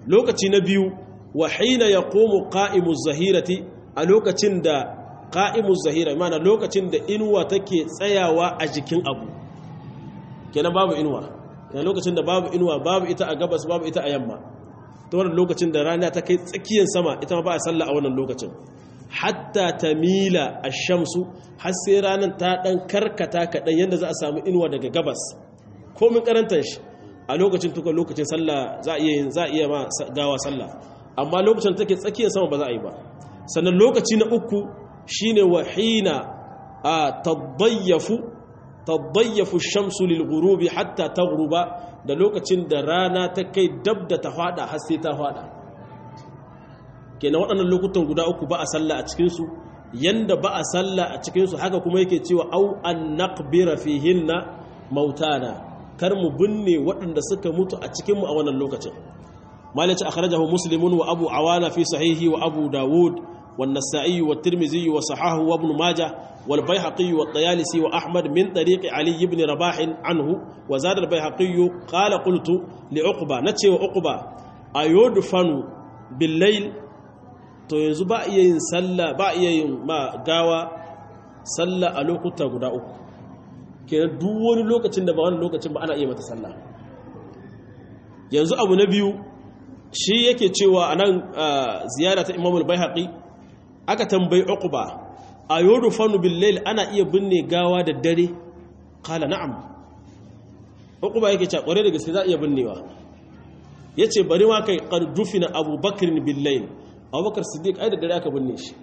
lokaci na biyu wa hina yaqumu qa'imu zahirati a lokacin da qa'imu zahira mana lokacin da inuwa take tsayawa a jikin abu kenan babu inuwa kenan lokacin da babu inuwa babu ita a gabas babu ita a yamma ta wannan lokacin da rana ta kai tsakiyar sama ita ma ba a sallah a wannan lokacin hatta tamila ash-shamsu har sai ranar ta dan karkata kadan yanda za a samu inuwa daga gabas komin karantar shi a lokacin tuka lokacin sallah za a iya za a iya ma gawa sallah amma lokacin take tsakiyar sama ba za a yi ba sannan lokaci na uku shine wahina a tadayyafu tadayyafu shamsu lil ghurubi hatta taghruba da lokacin da rana ta kai dab da ta fada har sai ta fada kenan waɗannan lokutan guda uku ba a sallah a cikin su yanda ba a sallah a cikin su haka kuma yake cewa au an naqbira fihinna mautana kar mu binne waɗanda suka mutu a cikin mu a wannan lokacin malaci akhrajahu muslimun wa abu awana fi sahihi wa abu dawud والنسائي والترمذي وصححه وابن ماجه والبيهقي والطيالسي وأحمد من طريق علي بن رباح عنه وزاد البيهقي قال قلت لعقبة نتشي وعقبة أيدفن بالليل to yanzu ba iya yin sallah ba iya yin ma gawa sallah a lokuta guda uku kenan duk wani lokacin da ba wani lokacin ba ana iya mata sallah yanzu abu na biyu shi yake cewa a nan ziyara ta imamul bayhaqi aka tambayi uqba ayodu fanu bil ana iya binne gawa da dare kala na'am uqba yake cewa kware da gaske za iya binnewa yace bari ma kai qad dufina abubakar bil layl abubakar siddiq ai da dare aka binne shi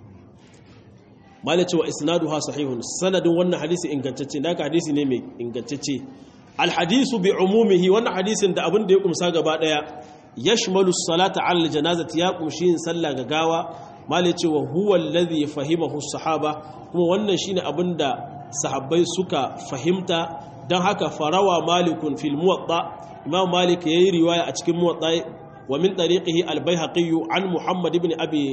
malai cewa isnaduha sahihun sanadin wannan hadisi ingantacce naka hadisi ne mai ingantacce al hadisu bi umumihi wannan hadisin da abin da ya kumsa gaba daya yashmalu salata ala janazati ya kumshi yin sallah ga gawa mali cewa huwa alladhi fahimahu sahaba kuma wannan shine abinda sahabbai suka fahimta dan haka farawa malikun fil muwatta imam malik yayi riwaya a cikin muwatta wa min tariqihi al baihaqi an muhammad ibn abi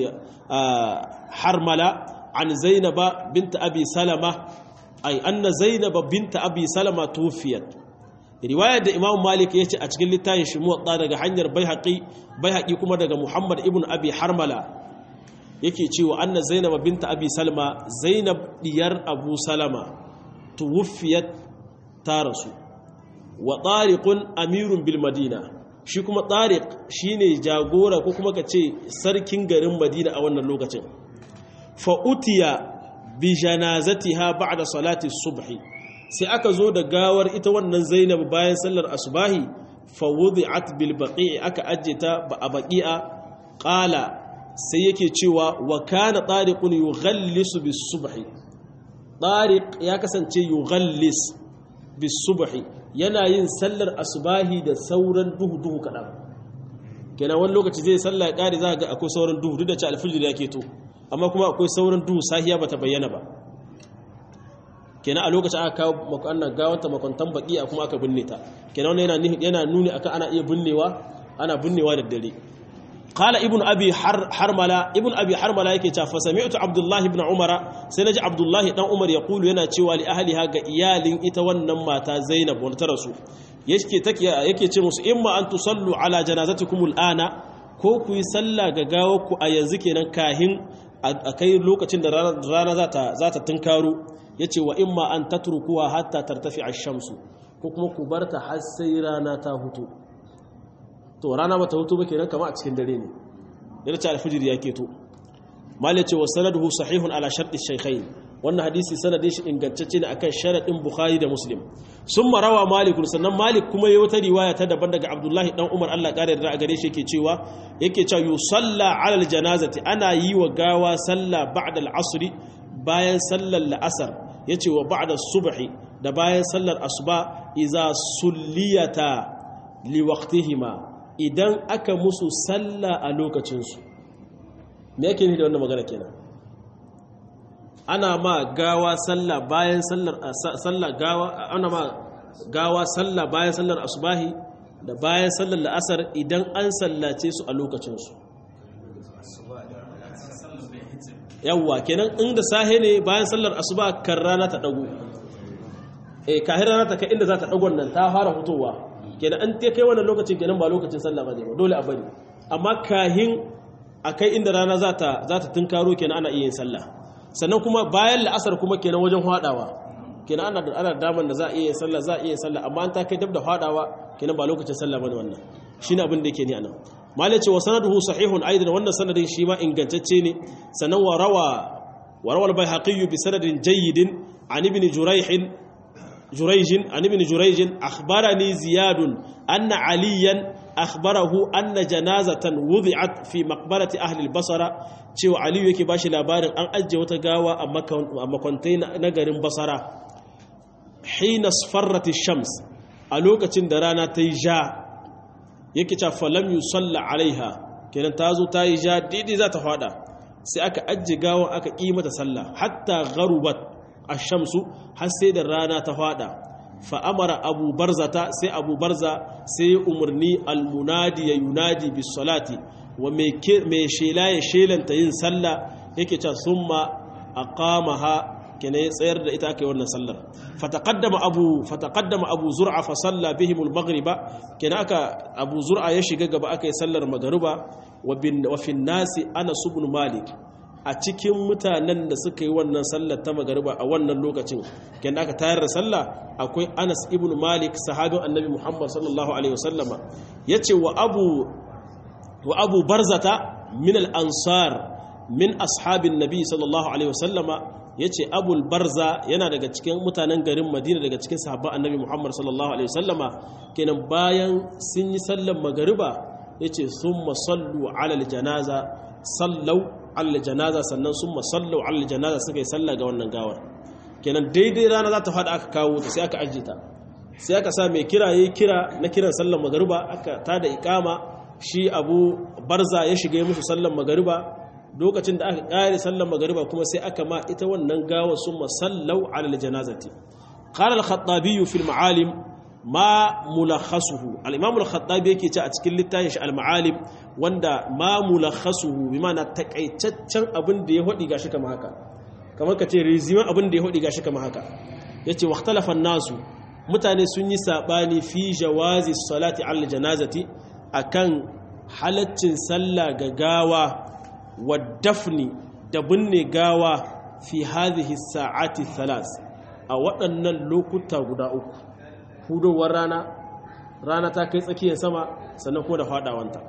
harmala an zainaba bint abi salama ay anna zainaba bint abi salama tuwfiyat riwayar da imam malik ya ce a cikin littafin shi muwatta daga hanyar baihaqi baihaqi kuma daga muhammad ibn abi harmala yake cewa anna zainab binta abi salma zainab diyar abu salama tuwfiyat ta rasu wa tariqun amirun bil madina shi kuma tariq shine jagora ko kuma kace sarkin garin madina a wannan lokacin fa utiya bi janazatiha ba'da salati subhi sai aka zo da gawar ita wannan zainab bayan sallar asubahi fawudi'at bil baqi'i aka ajjeta ba a baqi'a qala sai yake cewa wa kana tariqun yughallisu bis subhi tariq ya kasance yughallis bis subhi yana yin sallar asubahi da sauran duhu duhu kadan kenan wani lokaci zai salla ya kare za ga akwai sauran duhu duk da ci alfijir yake to amma kuma akwai sauran duhu sahiya bata bayyana ba kenan a lokacin aka kawo makonnan gawanta makwantan baki a kuma aka binne ta kenan wannan yana yana nuni akan ana iya binnewa ana binnewa da dare qala ibnu abi harmala ibnu abi harmala yake cewa fa sami'tu abdullahi ibn umara sai naji abdullahi dan umar ya kulu yana cewa li ahliha ga iyalin ita wannan mata zainab wanda ta rasu yake take yake ce musu imma an tusallu ala janazatikum al'ana ko ku yi sallah ga gawarku a yanzu kenan kahin a kai lokacin da rana za ta tunkaro ya ce wa imma an tatrukuwa hatta tartafi a shamsu ko kuma ku bar ta har sai rana ta hutu to rana ba ta hutu ba kenan kama a cikin dare ne yana ce alfijir ya keto malai ce wa sanaduhu sahihun ala sharɗi shaikhain wannan hadisi sanadin shi ingantacce ne akan sharaɗin bukhari da muslim sun marawa malikun sannan malik kuma yi wata riwaya ta daban daga abdullahi dan umar allah ƙara da a gare shi yake cewa yake cewa yusalla alal janazati ana yi wa gawa sallah ba'da al-asri bayan sallar la'asar ya ce wa ba'da subhi da bayan sallar asuba iza sulliyata liwaqtihima idan aka musu sallah a lokacinsu me yake ni da wannan magana kenan ana ma gawa sallah bayan sallar sallah gawa ana ma gawa sallah bayan sallar asubahi da bayan sallar la'asar idan an sallace su a lokacinsu yawwa kenan inda sahe ne bayan sallar asuba kan rana ta dago eh kahin rana ta kai inda za ta dagon nan ta fara fitowa kenan an ta kai wannan lokacin kenan ba lokacin sallah ba ne ba dole a bari amma kahin a kai inda rana za ta za ta tunkaro kenan ana iya yin sallah sannan kuma bayan la'asar kuma kenan wajen hadawa kenan ana da ana daman da za a iya yin sallah za a iya yin sallah amma an ta kai dab da hadawa kenan ba lokacin sallah bane wannan shine abin da yake ni anan malai ce wa sanaduhu sahihun aidan wannan sanadin shi ma ingantacce ne sannan wa rawa wa rawa al-baihaqi bi sanadin jayyidin an ibn jurayh جريج عن ابن جريج أخبرني زياد أن عليا أخبره أن جنازة وضعت في مقبرة أهل البصرة cewa aliyu yake bashi labarin an ajiye wata gawa a makwantai na garin basara hina sfarrati shams a lokacin da rana ta yi ja yake ca falam yusalla alaiha kenan ta zo ta yi ja daidai za ta fada sai aka ajiye gawa aka ƙi mata sallah hatta garubat ashamsu har sai da rana ta fada fa'amara abu barzata sai abu barza sai umarni almunadi ya yunadi bis salati wa mai shela ya shelanta yin sallah yake ca summa aqamaha kene ya tsayar da ita aka yi wannan sallar fataqaddama abu fataqaddama abu zur'a fa salla bihim al-maghriba kene aka abu zur'a ya shiga gaba aka yi sallar magruba wa bin wa fi nasi anas ibn malik a cikin mutanen da suka yi wannan sallar ta magariba a wannan lokacin ken aka tayar da sallah akwai Anas ibn Malik sahabin Annabi Muhammad sallallahu alaihi wasallama yace wa Abu wa Abu Barzata min al-ansar min ashabin Nabi sallallahu alaihi wasallama yace Abu Barza yana daga cikin mutanen garin Madina daga cikin sahabban Annabi Muhammad sallallahu alaihi wasallama kenan bayan sun yi sallar magariba yace summa sallu ala al-janaza sallau ala janaza sannan sun masallau ala janaza suka yi sallah ga wannan gawar kenan daidai rana za ta faɗa aka kawo ta sai aka ajiye ta sai aka sa mai kira yayi kira na kiran sallar magariba aka tada ikama shi abu barza ya shiga musu sallar magariba lokacin da aka ƙare sallar magariba kuma sai aka ma ita wannan gawar sun masallau ala janazati qala al-khattabi fi al-ma'alim ma mulakhasuhu al-imam al-khattabi yake ce a cikin littafin shi al-ma'alim wanda ma mulakhasuhu bi ma'ana takaitaccen abin da ya hodi gashi kamar haka kamar kace reziman abin da ya hodi gashi kamar haka yace waqtalafa nasu mutane sun yi sabani fi jawazi salati al janazati akan halaccin sallah ga gawa wa dafni da binne gawa fi hadhihi sa'ati thalas a waɗannan lokuta guda uku hudowar rana rana ta kai tsakiyar sama sannan ko da fadawanta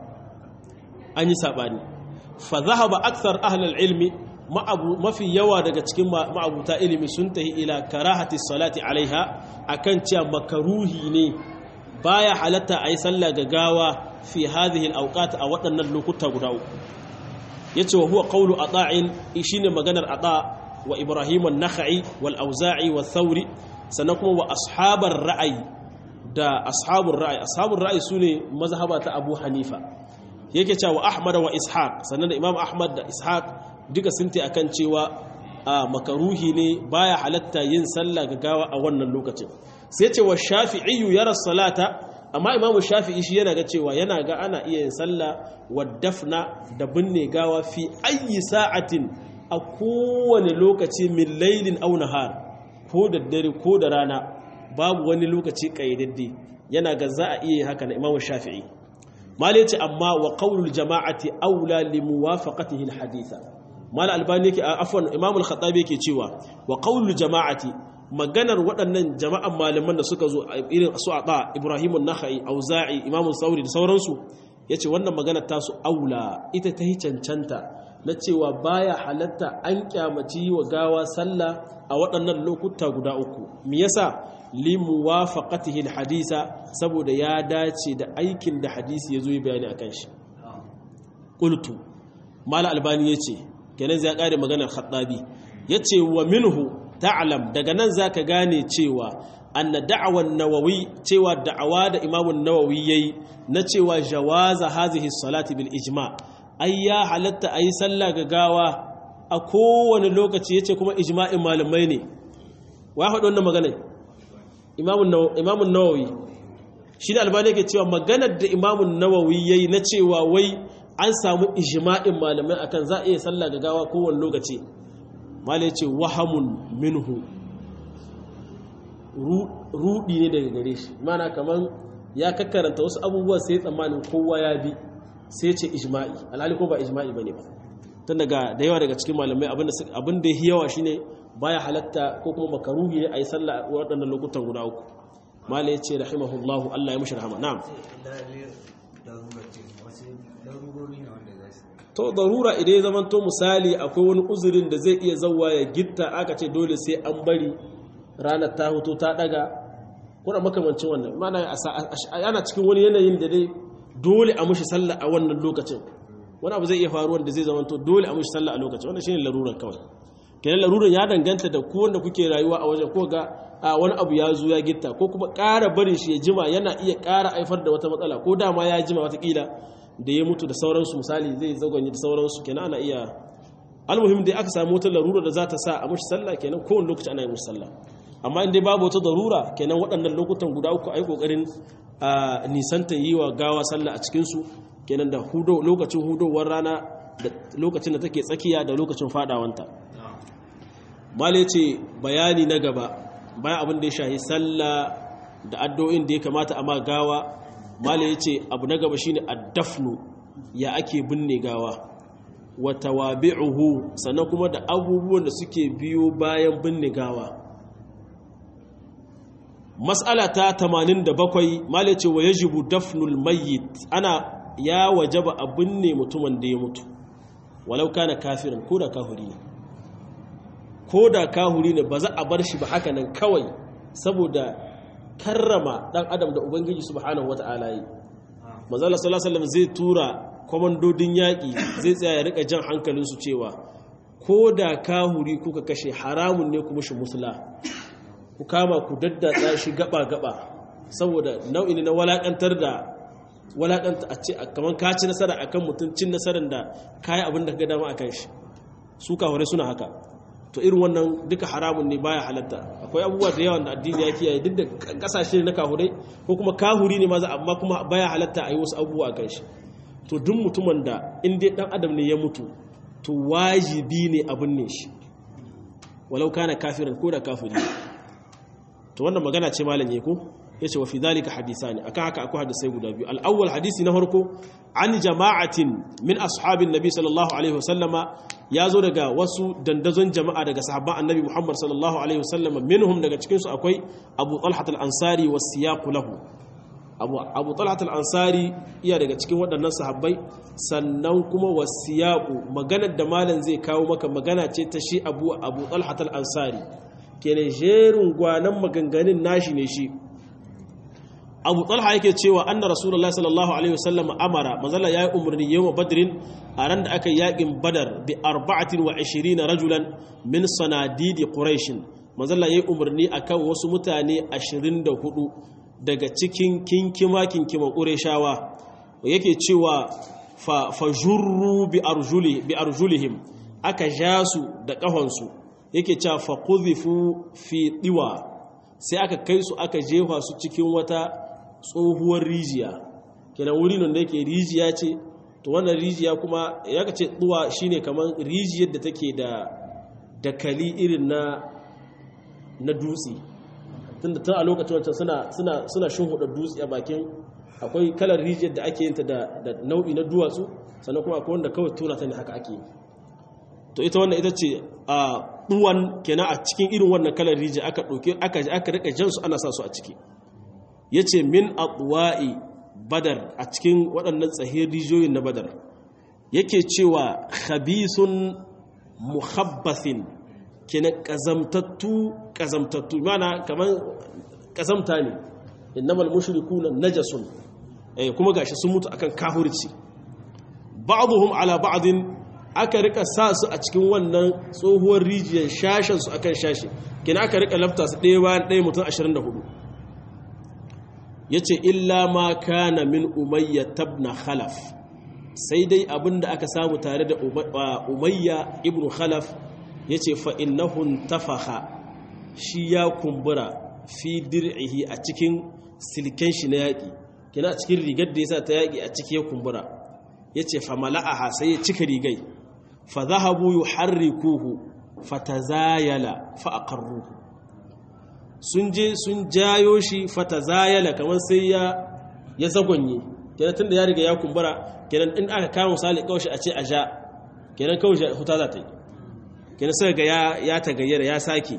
an yi saɓani fa zahaba aksar ahlul ilmi mafi yawa daga cikin ma'abuta ilimi sun tahi ila karahati salati alaiha akan cewa makaruhi ne baya halatta a yi sallah ga gawa fi hadhihi al a waɗannan lokuta guda uku yace wa huwa qawlu ata'in shine maganar ata wa ibrahim an-nakhai wal auza'i wa thawri sannan kuma wa ashabar ra'ayi da ashabun ra'ayi ashabun ra'ayi sune mazhaba ta Abu Hanifa yake cewa Ahmad wa Ishaq sannan da Imam Ahmad da Ishaq duka sun ta akan cewa a makaruhi ne baya halatta yin sallah ga gawa a wannan lokacin sai ce wa Shafi'i yara salata amma Imam Shafi'i shi yana ga cewa yana ga ana iya yin sallah wa dafna da binne gawa fi ayyi sa'atin a kowane lokaci min lailin aw nahar ko da dare ko da rana babu wani lokaci kayyadadde yana ga za a iya haka na Imam Shafi'i malai ce amma wa qaulul jama'ati aula li muwafaqatihi alhaditha mal albani yake afwan Imam al-Khattabi yake cewa wa qaulul jama'ati maganar waɗannan jama'an malaman da suka zo irin su ata Ibrahim an-Nakhai Auza'i Imam Sauri da sauransu yace wannan maganar tasu aula ita ta hi cancanta na cewa baya halatta an kyamaci wa gawa sallah a waɗannan lokuta guda uku me yasa limuwafaqatihi alhadisa saboda ya dace da aikin da hadisi yazo yi bayani akan shi qultu mal albani yace kenan zai kare maganar khattabi yace wa minhu ta'lam daga nan zaka gane cewa anna da'awan nawawi cewa da'awa da imamun nawawi yayi na cewa jawaza hazihi salati bil ijma' ai ya halatta ayi sallah ga gawa a kowane lokaci yace kuma ijma'in malamai ne wa faɗi wannan magana imamun nawawi shi da albani yake cewa maganar da imamun nawawi yayi na cewa wai an samu ijma'in malamai akan za a iya sallah ga gawa kowane lokaci malai yace wahamun minhu rudi ne daga gare shi mana kaman ya kakkaranta wasu abubuwa sai tsammanin kowa ya bi sai ce ijma'i alhali ko ba ijma'i bane ba tun daga da yawa daga cikin malamai abin da yawa shine baya halatta ko kuma makaruhi ne a yi sallah a waɗannan lokutan guda uku malai ce rahimahullahu Allah ya mushi rahama na'am to darura idan ya zamanto misali akwai wani uzurin da zai iya zauwa ya gitta aka ce dole sai an bari ranar ta hutu ta daga kuna makamancin wannan mana ana cikin wani yanayin da dai dole a mushi sallah a wannan lokacin wani abu zai iya faruwa da zai zamanto dole a mushi sallah a lokacin wannan shine larurar kawai kenan larurar ya danganta da ku wanda kuke rayuwa a wajen ko ga wani abu ya zo ya gitta ko kuma ƙara barin shi ya jima yana iya ƙara haifar da wata matsala ko dama ya jima watakila da ya mutu da sauransu misali zai zagonye da sauransu kenan ana iya almuhim dai aka samu wata larura da za ta sa a mushi sallah kenan kowane lokaci ana yi mushi sallah amma in dai babu wata darura kenan waɗannan lokutan guda uku ai kokarin a nisanta yi wa gawa sallah a cikinsu kenan da hudo lokacin hudowar rana da lokacin da take tsakiya da lokacin fadawanta male ce bayani na gaba bayan abin da ya shahi sallah da addu'o'in da ya kamata a ma gawa male ya ce abu na gaba shine addafnu ya ake binne gawa wa tawabi'uhu sannan kuma da abubuwan da suke biyo bayan binne gawa mas'ala ta 87 male ce wa yajibu dafnul mayyit ana ya wajaba a binne mutumin da ya mutu walau kana kafirin ko da kafiri ne ko da kahuri ne ba za a bar shi ba haka nan kawai saboda karrama dan adam da ubangiji subhanahu wata'ala yi manzala sallallahu alaihi zai tura komandodin yaƙi zai tsaya ya rika jan hankalinsu cewa ko da kahuri kuka kashe haramun ne ku mushi musula ku kama ku daddatsa shi gaba gaba saboda nau'i ne na walakantar da walakanta a ce kamar ka ci nasara akan mutum cin nasarar da kayi abin da ka ga dama akan shi su kahure suna haka to irin wannan duka haramun ne baya halatta akwai abubuwa da yawan da addini ya kiyaye duk da kasashe na kahurai ko kuma kahuri ne maza amma kuma baya halatta a yi wasu abubuwa a kan shi to duk mutumin da in dai dan adam ne ya mutu to wajibi ne abin ne shi walau kana kafirin ko da kafiri to wannan magana ce malam ko yace wa fi dhalika hadithani akan haka akwai hadisai guda biyu al-awwal hadisi na farko an jama'atin min ashabin nabi sallallahu alaihi wasallama yazo daga wasu dandazon jama'a daga sahabban annabi Muhammad sallallahu alaihi wasallama minhum daga cikin su akwai Abu Talha al-Ansari was siyaq lahu Abu Abu Talha al-Ansari iya daga cikin waɗannan sahabbai sannan kuma was siyaq maganar da malam zai kawo maka magana ce ta shi Abu Abu Talha al-Ansari kenan jerin gwanan maganganun nashi ne shi abu talha yake cewa anna rasulullahi sallallahu alaihi wasallam amara manzala yayi umarni yawm badrin a ran da aka yakin badar bi 24 rajulan min sanadidi quraish manzala yayi umarni akan wasu mutane 24 daga cikin kinkima kinkima qurayshawa yake cewa fa fajurru bi arjuli bi arjulihim aka jasu da kahonsu yake cewa fa qudhifu fi diwa sai aka kai su aka jefa su cikin wata tsohuwar rijiya kenan wuri nan da yake rijiya ce to wannan rijiya kuma ya ka ce tsuwa shine kamar rijiyar da take da dakali irin na na dutse tunda tun a lokacin wancan suna suna suna shinhuda dutse a bakin akwai kalar rijiyar da ake yinta da da nau'i na duwatsu sannan kuma akwai wanda kawai tona ta ne haka ake yi to ita wannan ita ce a duwan kenan a cikin irin wannan kalar rijiya aka ɗauke aka aka rika jansu ana sa su a ciki ya ce min atwa'i badar a cikin waɗannan tsahir rijiyoyin na badar yake cewa khabisun muhabbathin kenan ƙazamtattu ƙazamtattu mana kamar ƙazamta ne innamal mushrikuna najasun eh kuma gashi sun mutu akan kafirci ba'dhum ala ba'din aka rika sa su a cikin wannan tsohuwar rijiyar shashen su akan shashi kenan aka rika lafta su ɗaya bayan ɗaya mutum 24 ya ce illa ma kana min umayya tabna khalaf sai dai abinda aka samu tare da umayya ibn khalaf ya ce fa'innahun tafaha shi ya kumbura fi dir'ihi a cikin silken shi na yaƙi kina a cikin rigar da ya sa ta yaƙi a ciki ya kumbura ya ce fa mala'aha sai ya cika rigai fa zahabu yi harrikuhu fa ta zayala fa a karruhu sun je sun jayo shi fata zayala kamar sai ya ya zagonye kenan tunda ya riga ya kumbura kenan in aka kama misali kawai a ce a ja kenan kawai huta za ta yi kenan sai ga ya tagayyara ya sake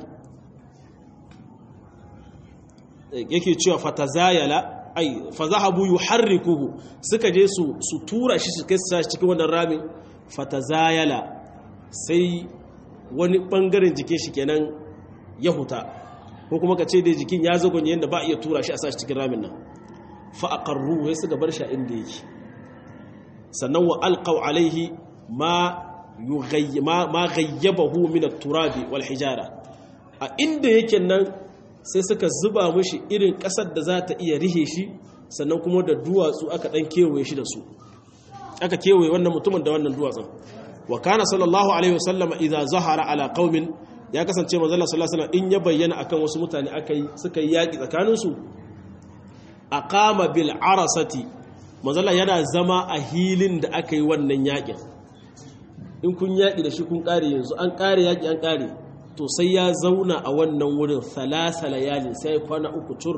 yake cewa fatazayala ai fazahabu yuharrikuhu suka je su su tura shi su kai su cikin wannan ramin fatazayala sai wani bangaren jikin shi kenan ya huta ko kuma ka ce dai jikin ya zagonye yadda ba iya tura shi a sashi cikin ramin nan fa aqarru sai suka bar shi inda yake sannan wa alqaw alaihi ma ma gayyabahu min at-turabi wal hijara a inda yake nan sai suka zuba mushi irin kasar da za ta iya rihe shi sannan kuma da duwatsu aka dan kewaye shi da su aka kewaye wannan mutumin da wannan duwatsun wa kana sallallahu alaihi wasallam idza zahara ala qaumin ya kasance manzo Allah sallallahu alaihi wasallam in ya bayyana akan wasu mutane akai suka yi yaki tsakanin su aqama bil arasati manzo Allah yana zama a hilin da aka yi wannan yakin in kun yaki da shi kun kare yanzu an kare yaki an kare to sai ya zauna a wannan wurin thalatha layalin sai kwana uku tur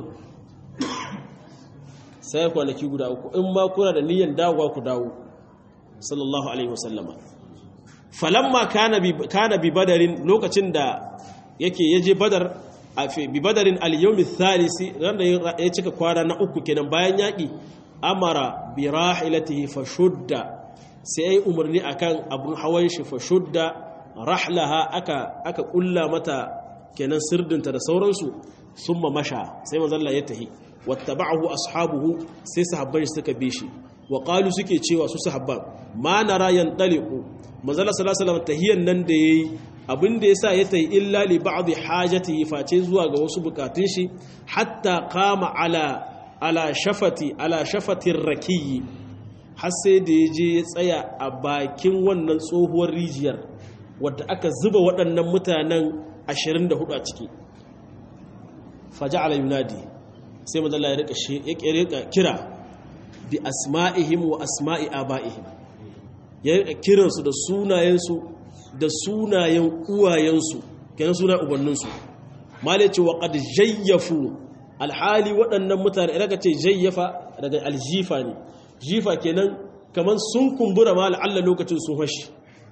sai kwanaki guda uku in ma kuna da niyyar dawowa ku dawo sallallahu alaihi wasallama falamma kana bi kana bi badarin lokacin da yake yaje badar a bi badarin al-yawm ath-thalisi ran da ya cika kwana na uku kenan bayan yaki amara bi rahilatihi fashudda sai ai umarni akan abun hawan shi fashudda rahlaha aka aka kulla mata kenan sirdinta da sauransu summa masha sai manzo Allah ya tahi wattaba'ahu ashabuhu sai sahabbai suka bi shi wa qalu suke cewa su sahabban ma nara yantaliqu manzo Allah sallallahu alaihi wasallam tahiyan nan da yayi abinda yasa ya tahi illa li ba'd hajatihi face zuwa ga wasu bukatun shi hatta qama ala ala shafati ala shafatir rakiyi har sai da ya je ya tsaya a bakin wannan tsohuwar rijiyar wadda aka zuba waɗannan mutanen 24 a ciki faja'ala yunadi sai mazalla ya rika kira bi asma'ihim wa asma'i aba'ihim ya rika kiransu da sunayensu da sunayen uwayensu kenan sunayen ubanninsu malai ce wa qad jayyafu alhali waɗannan mutane idan ka ce jayyafa daga aljifa ne jifa kenan kaman sun kumbura ma la'alla lokacin sun fashi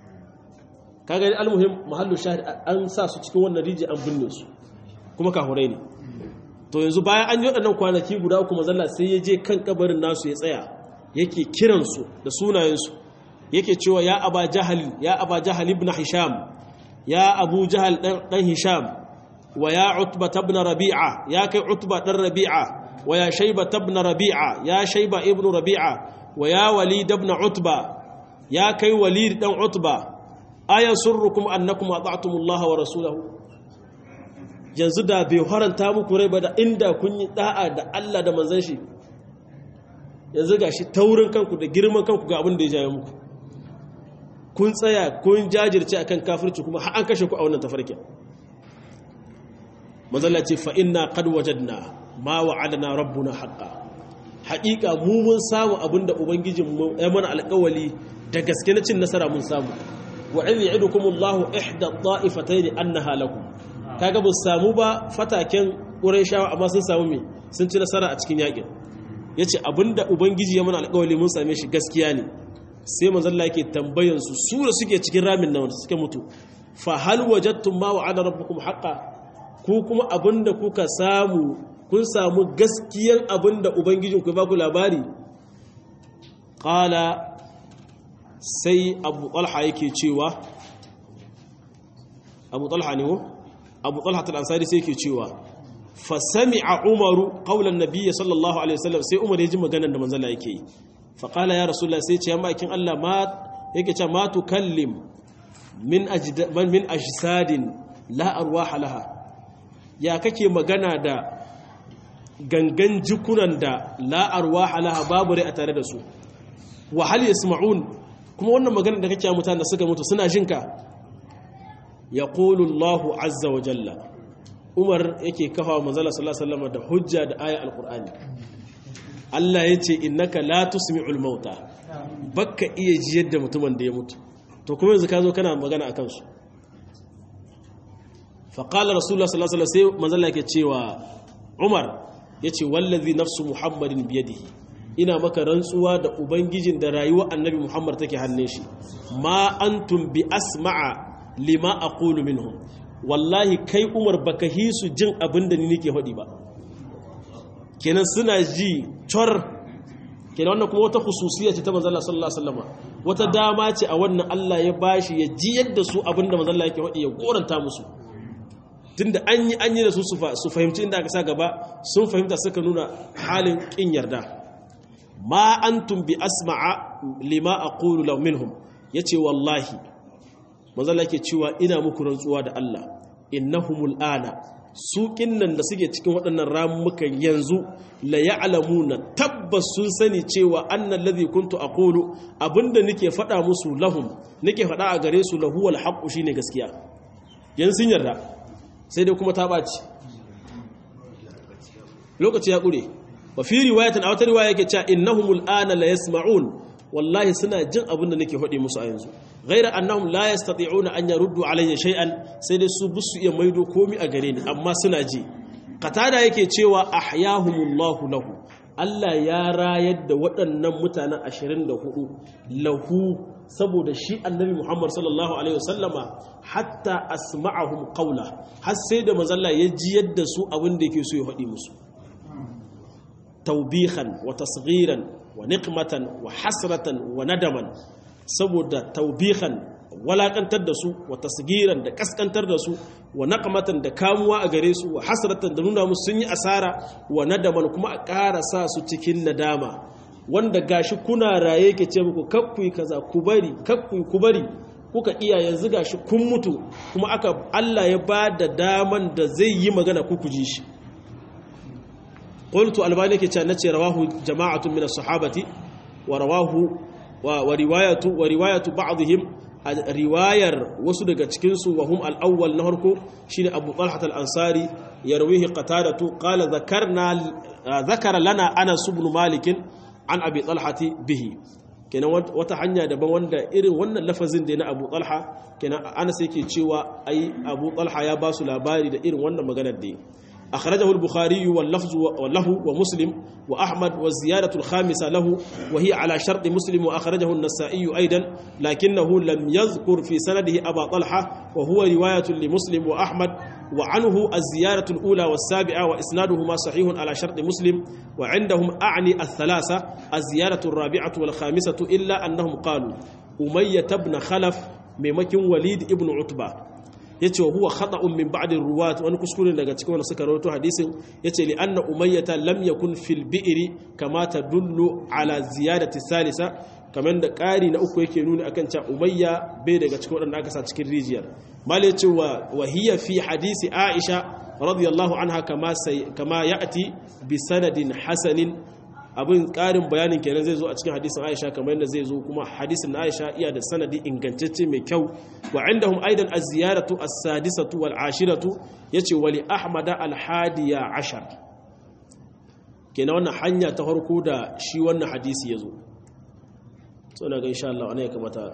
kaga ni almuhim mahallu shahid an sa su cikin wannan riji an binne su kuma kahurai ne to yanzu bayan an yi waɗannan kwanaki guda uku mazalla sai ya je kan kabarin nasu ya tsaya yake kiransu da sunayensu yake cewa ya aba jahal ya aba jahal ibn hisham ya abu jahal dan hisham wa ya utba ibn rabi'a ya kai utba dan rabi'a wa ya shayba ibn rabi'a ya shayba ibn rabi'a wa ya walid ibn utba ya kai walid dan utba aya surrukum annakum ata'tumullaha wa rasulahu yanzu da bai haranta muku rai ba da inda kun yi da'a da Allah da manzon shi yanzu gashi taurin kanku da girman kanku ga abin da ya jaye muku kun tsaya kun jajirce akan kafirci kuma har an kashe ku a wannan tafarkin manzon ce fa inna qad wajadna ma wa'adana rabbuna haqqan haƙiƙa mu mun samu abinda ubangijinmu ya mana alƙawali da gaske na cin nasara mun samu wa in ya'idukum Allahu ihda ta'ifatayn annaha lakum kaga bu samu ba fataken Qurayshawa amma sun samu me sun ci nasara a cikin yakin yace abinda ubangiji ya mana alƙawari mun same shi gaskiya ne sai manzon Allah yake tambayan su su da suke cikin ramin nan suke mutu fa hal wajadtum ma wa'ada rabbukum haqqan ku kuma abinda kuka samu kun samu gaskiyar abinda ubangijinku ya ba ku labari qala sai abu talha yake cewa abu talha ne abu talha al-ansari sai yake cewa fa sami'a umaru qawlan nabiy sallallahu alaihi wasallam sai umar ya ji maganar da manzon yake yi fa qala ya rasulullah sai ce amma kin Allah ma yake cewa ma tukallim min ajd min ajsadin la arwaha laha ya kake magana da gangan jikunan da la arwaha laha babu rai a tare da su wa hal yasma'un kuma wannan magana da kake mutane da suka mutu suna jinka ya Allahu azza wa jalla umar yake kafa manzala sallallahu alaihi wasallam da hujja da aya alqur'ani Allah yace innaka la tusmi'ul mauta baka iya jiyar da mutumin da ya mutu to kuma yanzu ka zo kana magana akan su fa qala rasulullah sallallahu alaihi wasallam sai manzala yake cewa umar yace wallazi nafsu muhammadin biyadihi ina maka rantsuwa da ubangijin da rayuwar annabi muhammad take hannun shi ma antum bi asma'a lima aqulu minhum wallahi kai umar baka hisu jin abin da ni nake faɗi ba kenan suna ji cor kenan wannan kuma wata khususiyya ce ta manzon Allah sallallahu alaihi wasallam wata dama ce a wannan Allah ya bashi ya ji yadda su abin da manzon Allah yake faɗi ya goranta musu tunda an yi an yi da su su fahimci inda aka sa gaba sun fahimta suka nuna halin kin yarda ma antum bi asma'a lima aqulu law minhum yace wallahi manzo Allah yake cewa ina muku rantsuwa da Allah innahumul ana su kinnan da suke cikin waɗannan ramukan yanzu la ya'lamuna tabbas sun sani cewa annal ladhi kuntu aqulu abinda nake faɗa musu lahum nake faɗa a gare su lahuwal haqqu shine gaskiya yanzu sun yarda sai dai kuma ta ɓaci lokaci ya ƙure wa fi riwayatin a wata riwaya yake cewa innahumul ana la yasma'un wallahi suna jin abin da nake faɗi musu a yanzu ghaira annahum la yastati'una an yaruddu alayya shay'an sai dai su busu iya maido komi a gare ni amma suna ji qatada yake cewa ahyahumullahu lahu Allah ya rayar da waɗannan mutanen 24 lahu saboda shi annabi Muhammad sallallahu alaihi wasallama hatta asma'ahum qawla har sai da mazalla ya ji yadda su abin da yake so ya faɗi musu taubihan wa tasghiran wa niqmatan wa hasratan wa nadaman saboda taubihan walakantar da su wa tasgiran da kaskantar da su wa naqmatan da kamuwa a gare su wa hasratan da nuna musu sun yi asara wa nadaman kuma a ƙara sa su cikin nadama wanda gashi kuna raye ke ce muku kakkui kaza ku bari kakkui ku bari kuka iya yanzu gashi kun mutu kuma aka Allah ya ba da daman da zai yi magana ku ji shi qultu albani ke ce nace rawahu jama'atun min as-sahabati wa rawahu wa riwayatu wa riwayatu ba'dihim riwayar wasu daga cikin su wa hum al-awwal na farko shine Abu Talha al-Ansari yarwihi qatadatu qala dhakarna dhakara lana Anas ibn Malik an Abi Talhati bihi kenan wata hanya daban wanda irin wannan lafazin da na Abu Talha kenan Anas yake cewa ai Abu Talha ya ba su labari da irin wannan maganar da أخرجه البخاري واللفظ له ومسلم وأحمد والزيادة الخامسة له وهي على شرط مسلم وأخرجه النسائي أيضا لكنه لم يذكر في سنده أبا طلحة وهو رواية لمسلم وأحمد وعنه الزيارة الأولى والسابعة وإسنادهما صحيح على شرط مسلم وعندهم أعني الثلاثة الزيارة الرابعة والخامسة إلا أنهم قالوا أمية بن خلف ممكن وليد ابن عتبة yace huwa khata'un min ba'd ruwat wani kuskure daga cikin wanda suka rawaito hadisin yace li anna umayyata lam yakun fil bi'ri kama tadullu ala ziyadati salisa kamar da ƙari na uku yake nuni akan cewa umayya bai daga cikin wadanda aka sa cikin rijiyar mal yace wa wahiya fi hadisi aisha radiyallahu anha kama sai kama ya'ti bi sanadin hasanin abin ƙarin bayanin kenan zai zo a cikin hadisin Aisha kamar yadda zai zo kuma hadisin Aisha iya da sanadi ingantacce mai kyau wa indahum aidan az-ziyaratu as-sadisatu wal ashiratu yace wali Ahmad al-hadiya ashar kenan wannan hanya ta farko da shi wannan hadisi yazo so na ga insha Allah ana ya kamata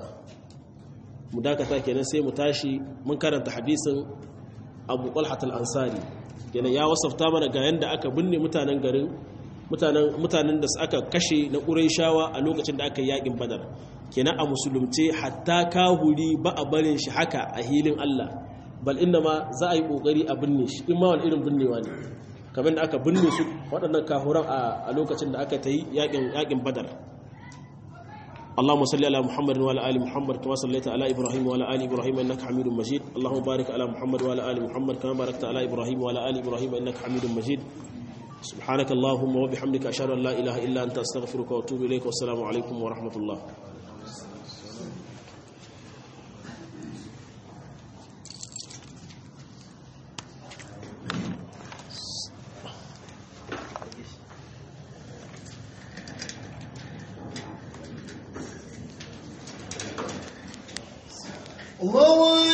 mu dakata kenan sai mu tashi mun karanta hadisin Abu Talha al-Ansari kenan ya wasafta mana ga yanda aka binne mutanen garin mutanen da aka kashe na ƙuraishawa a lokacin da aka yi yaƙin badar kenan a musulunce hatta kahuri ba a barin shi haka a hilin Allah bal inda ma za a yi ƙoƙari a binne shi in ma wani irin binnewa ne kamar da aka binne su waɗannan kahuran a lokacin da aka ta yi yaƙin badar اللهم صل على محمد وعلى ال محمد كما صليت على ابراهيم وعلى ال ابراهيم انك حميد مجيد اللهم بارك على محمد وعلى ال محمد كما باركت على ابراهيم وعلى ال ابراهيم انك حميد مجيد سبحانك اللهم وبحمدك أشهد أن لا إله إلا أنت أستغفرك وأتوب إليك والسلام عليكم ورحمة الله
الله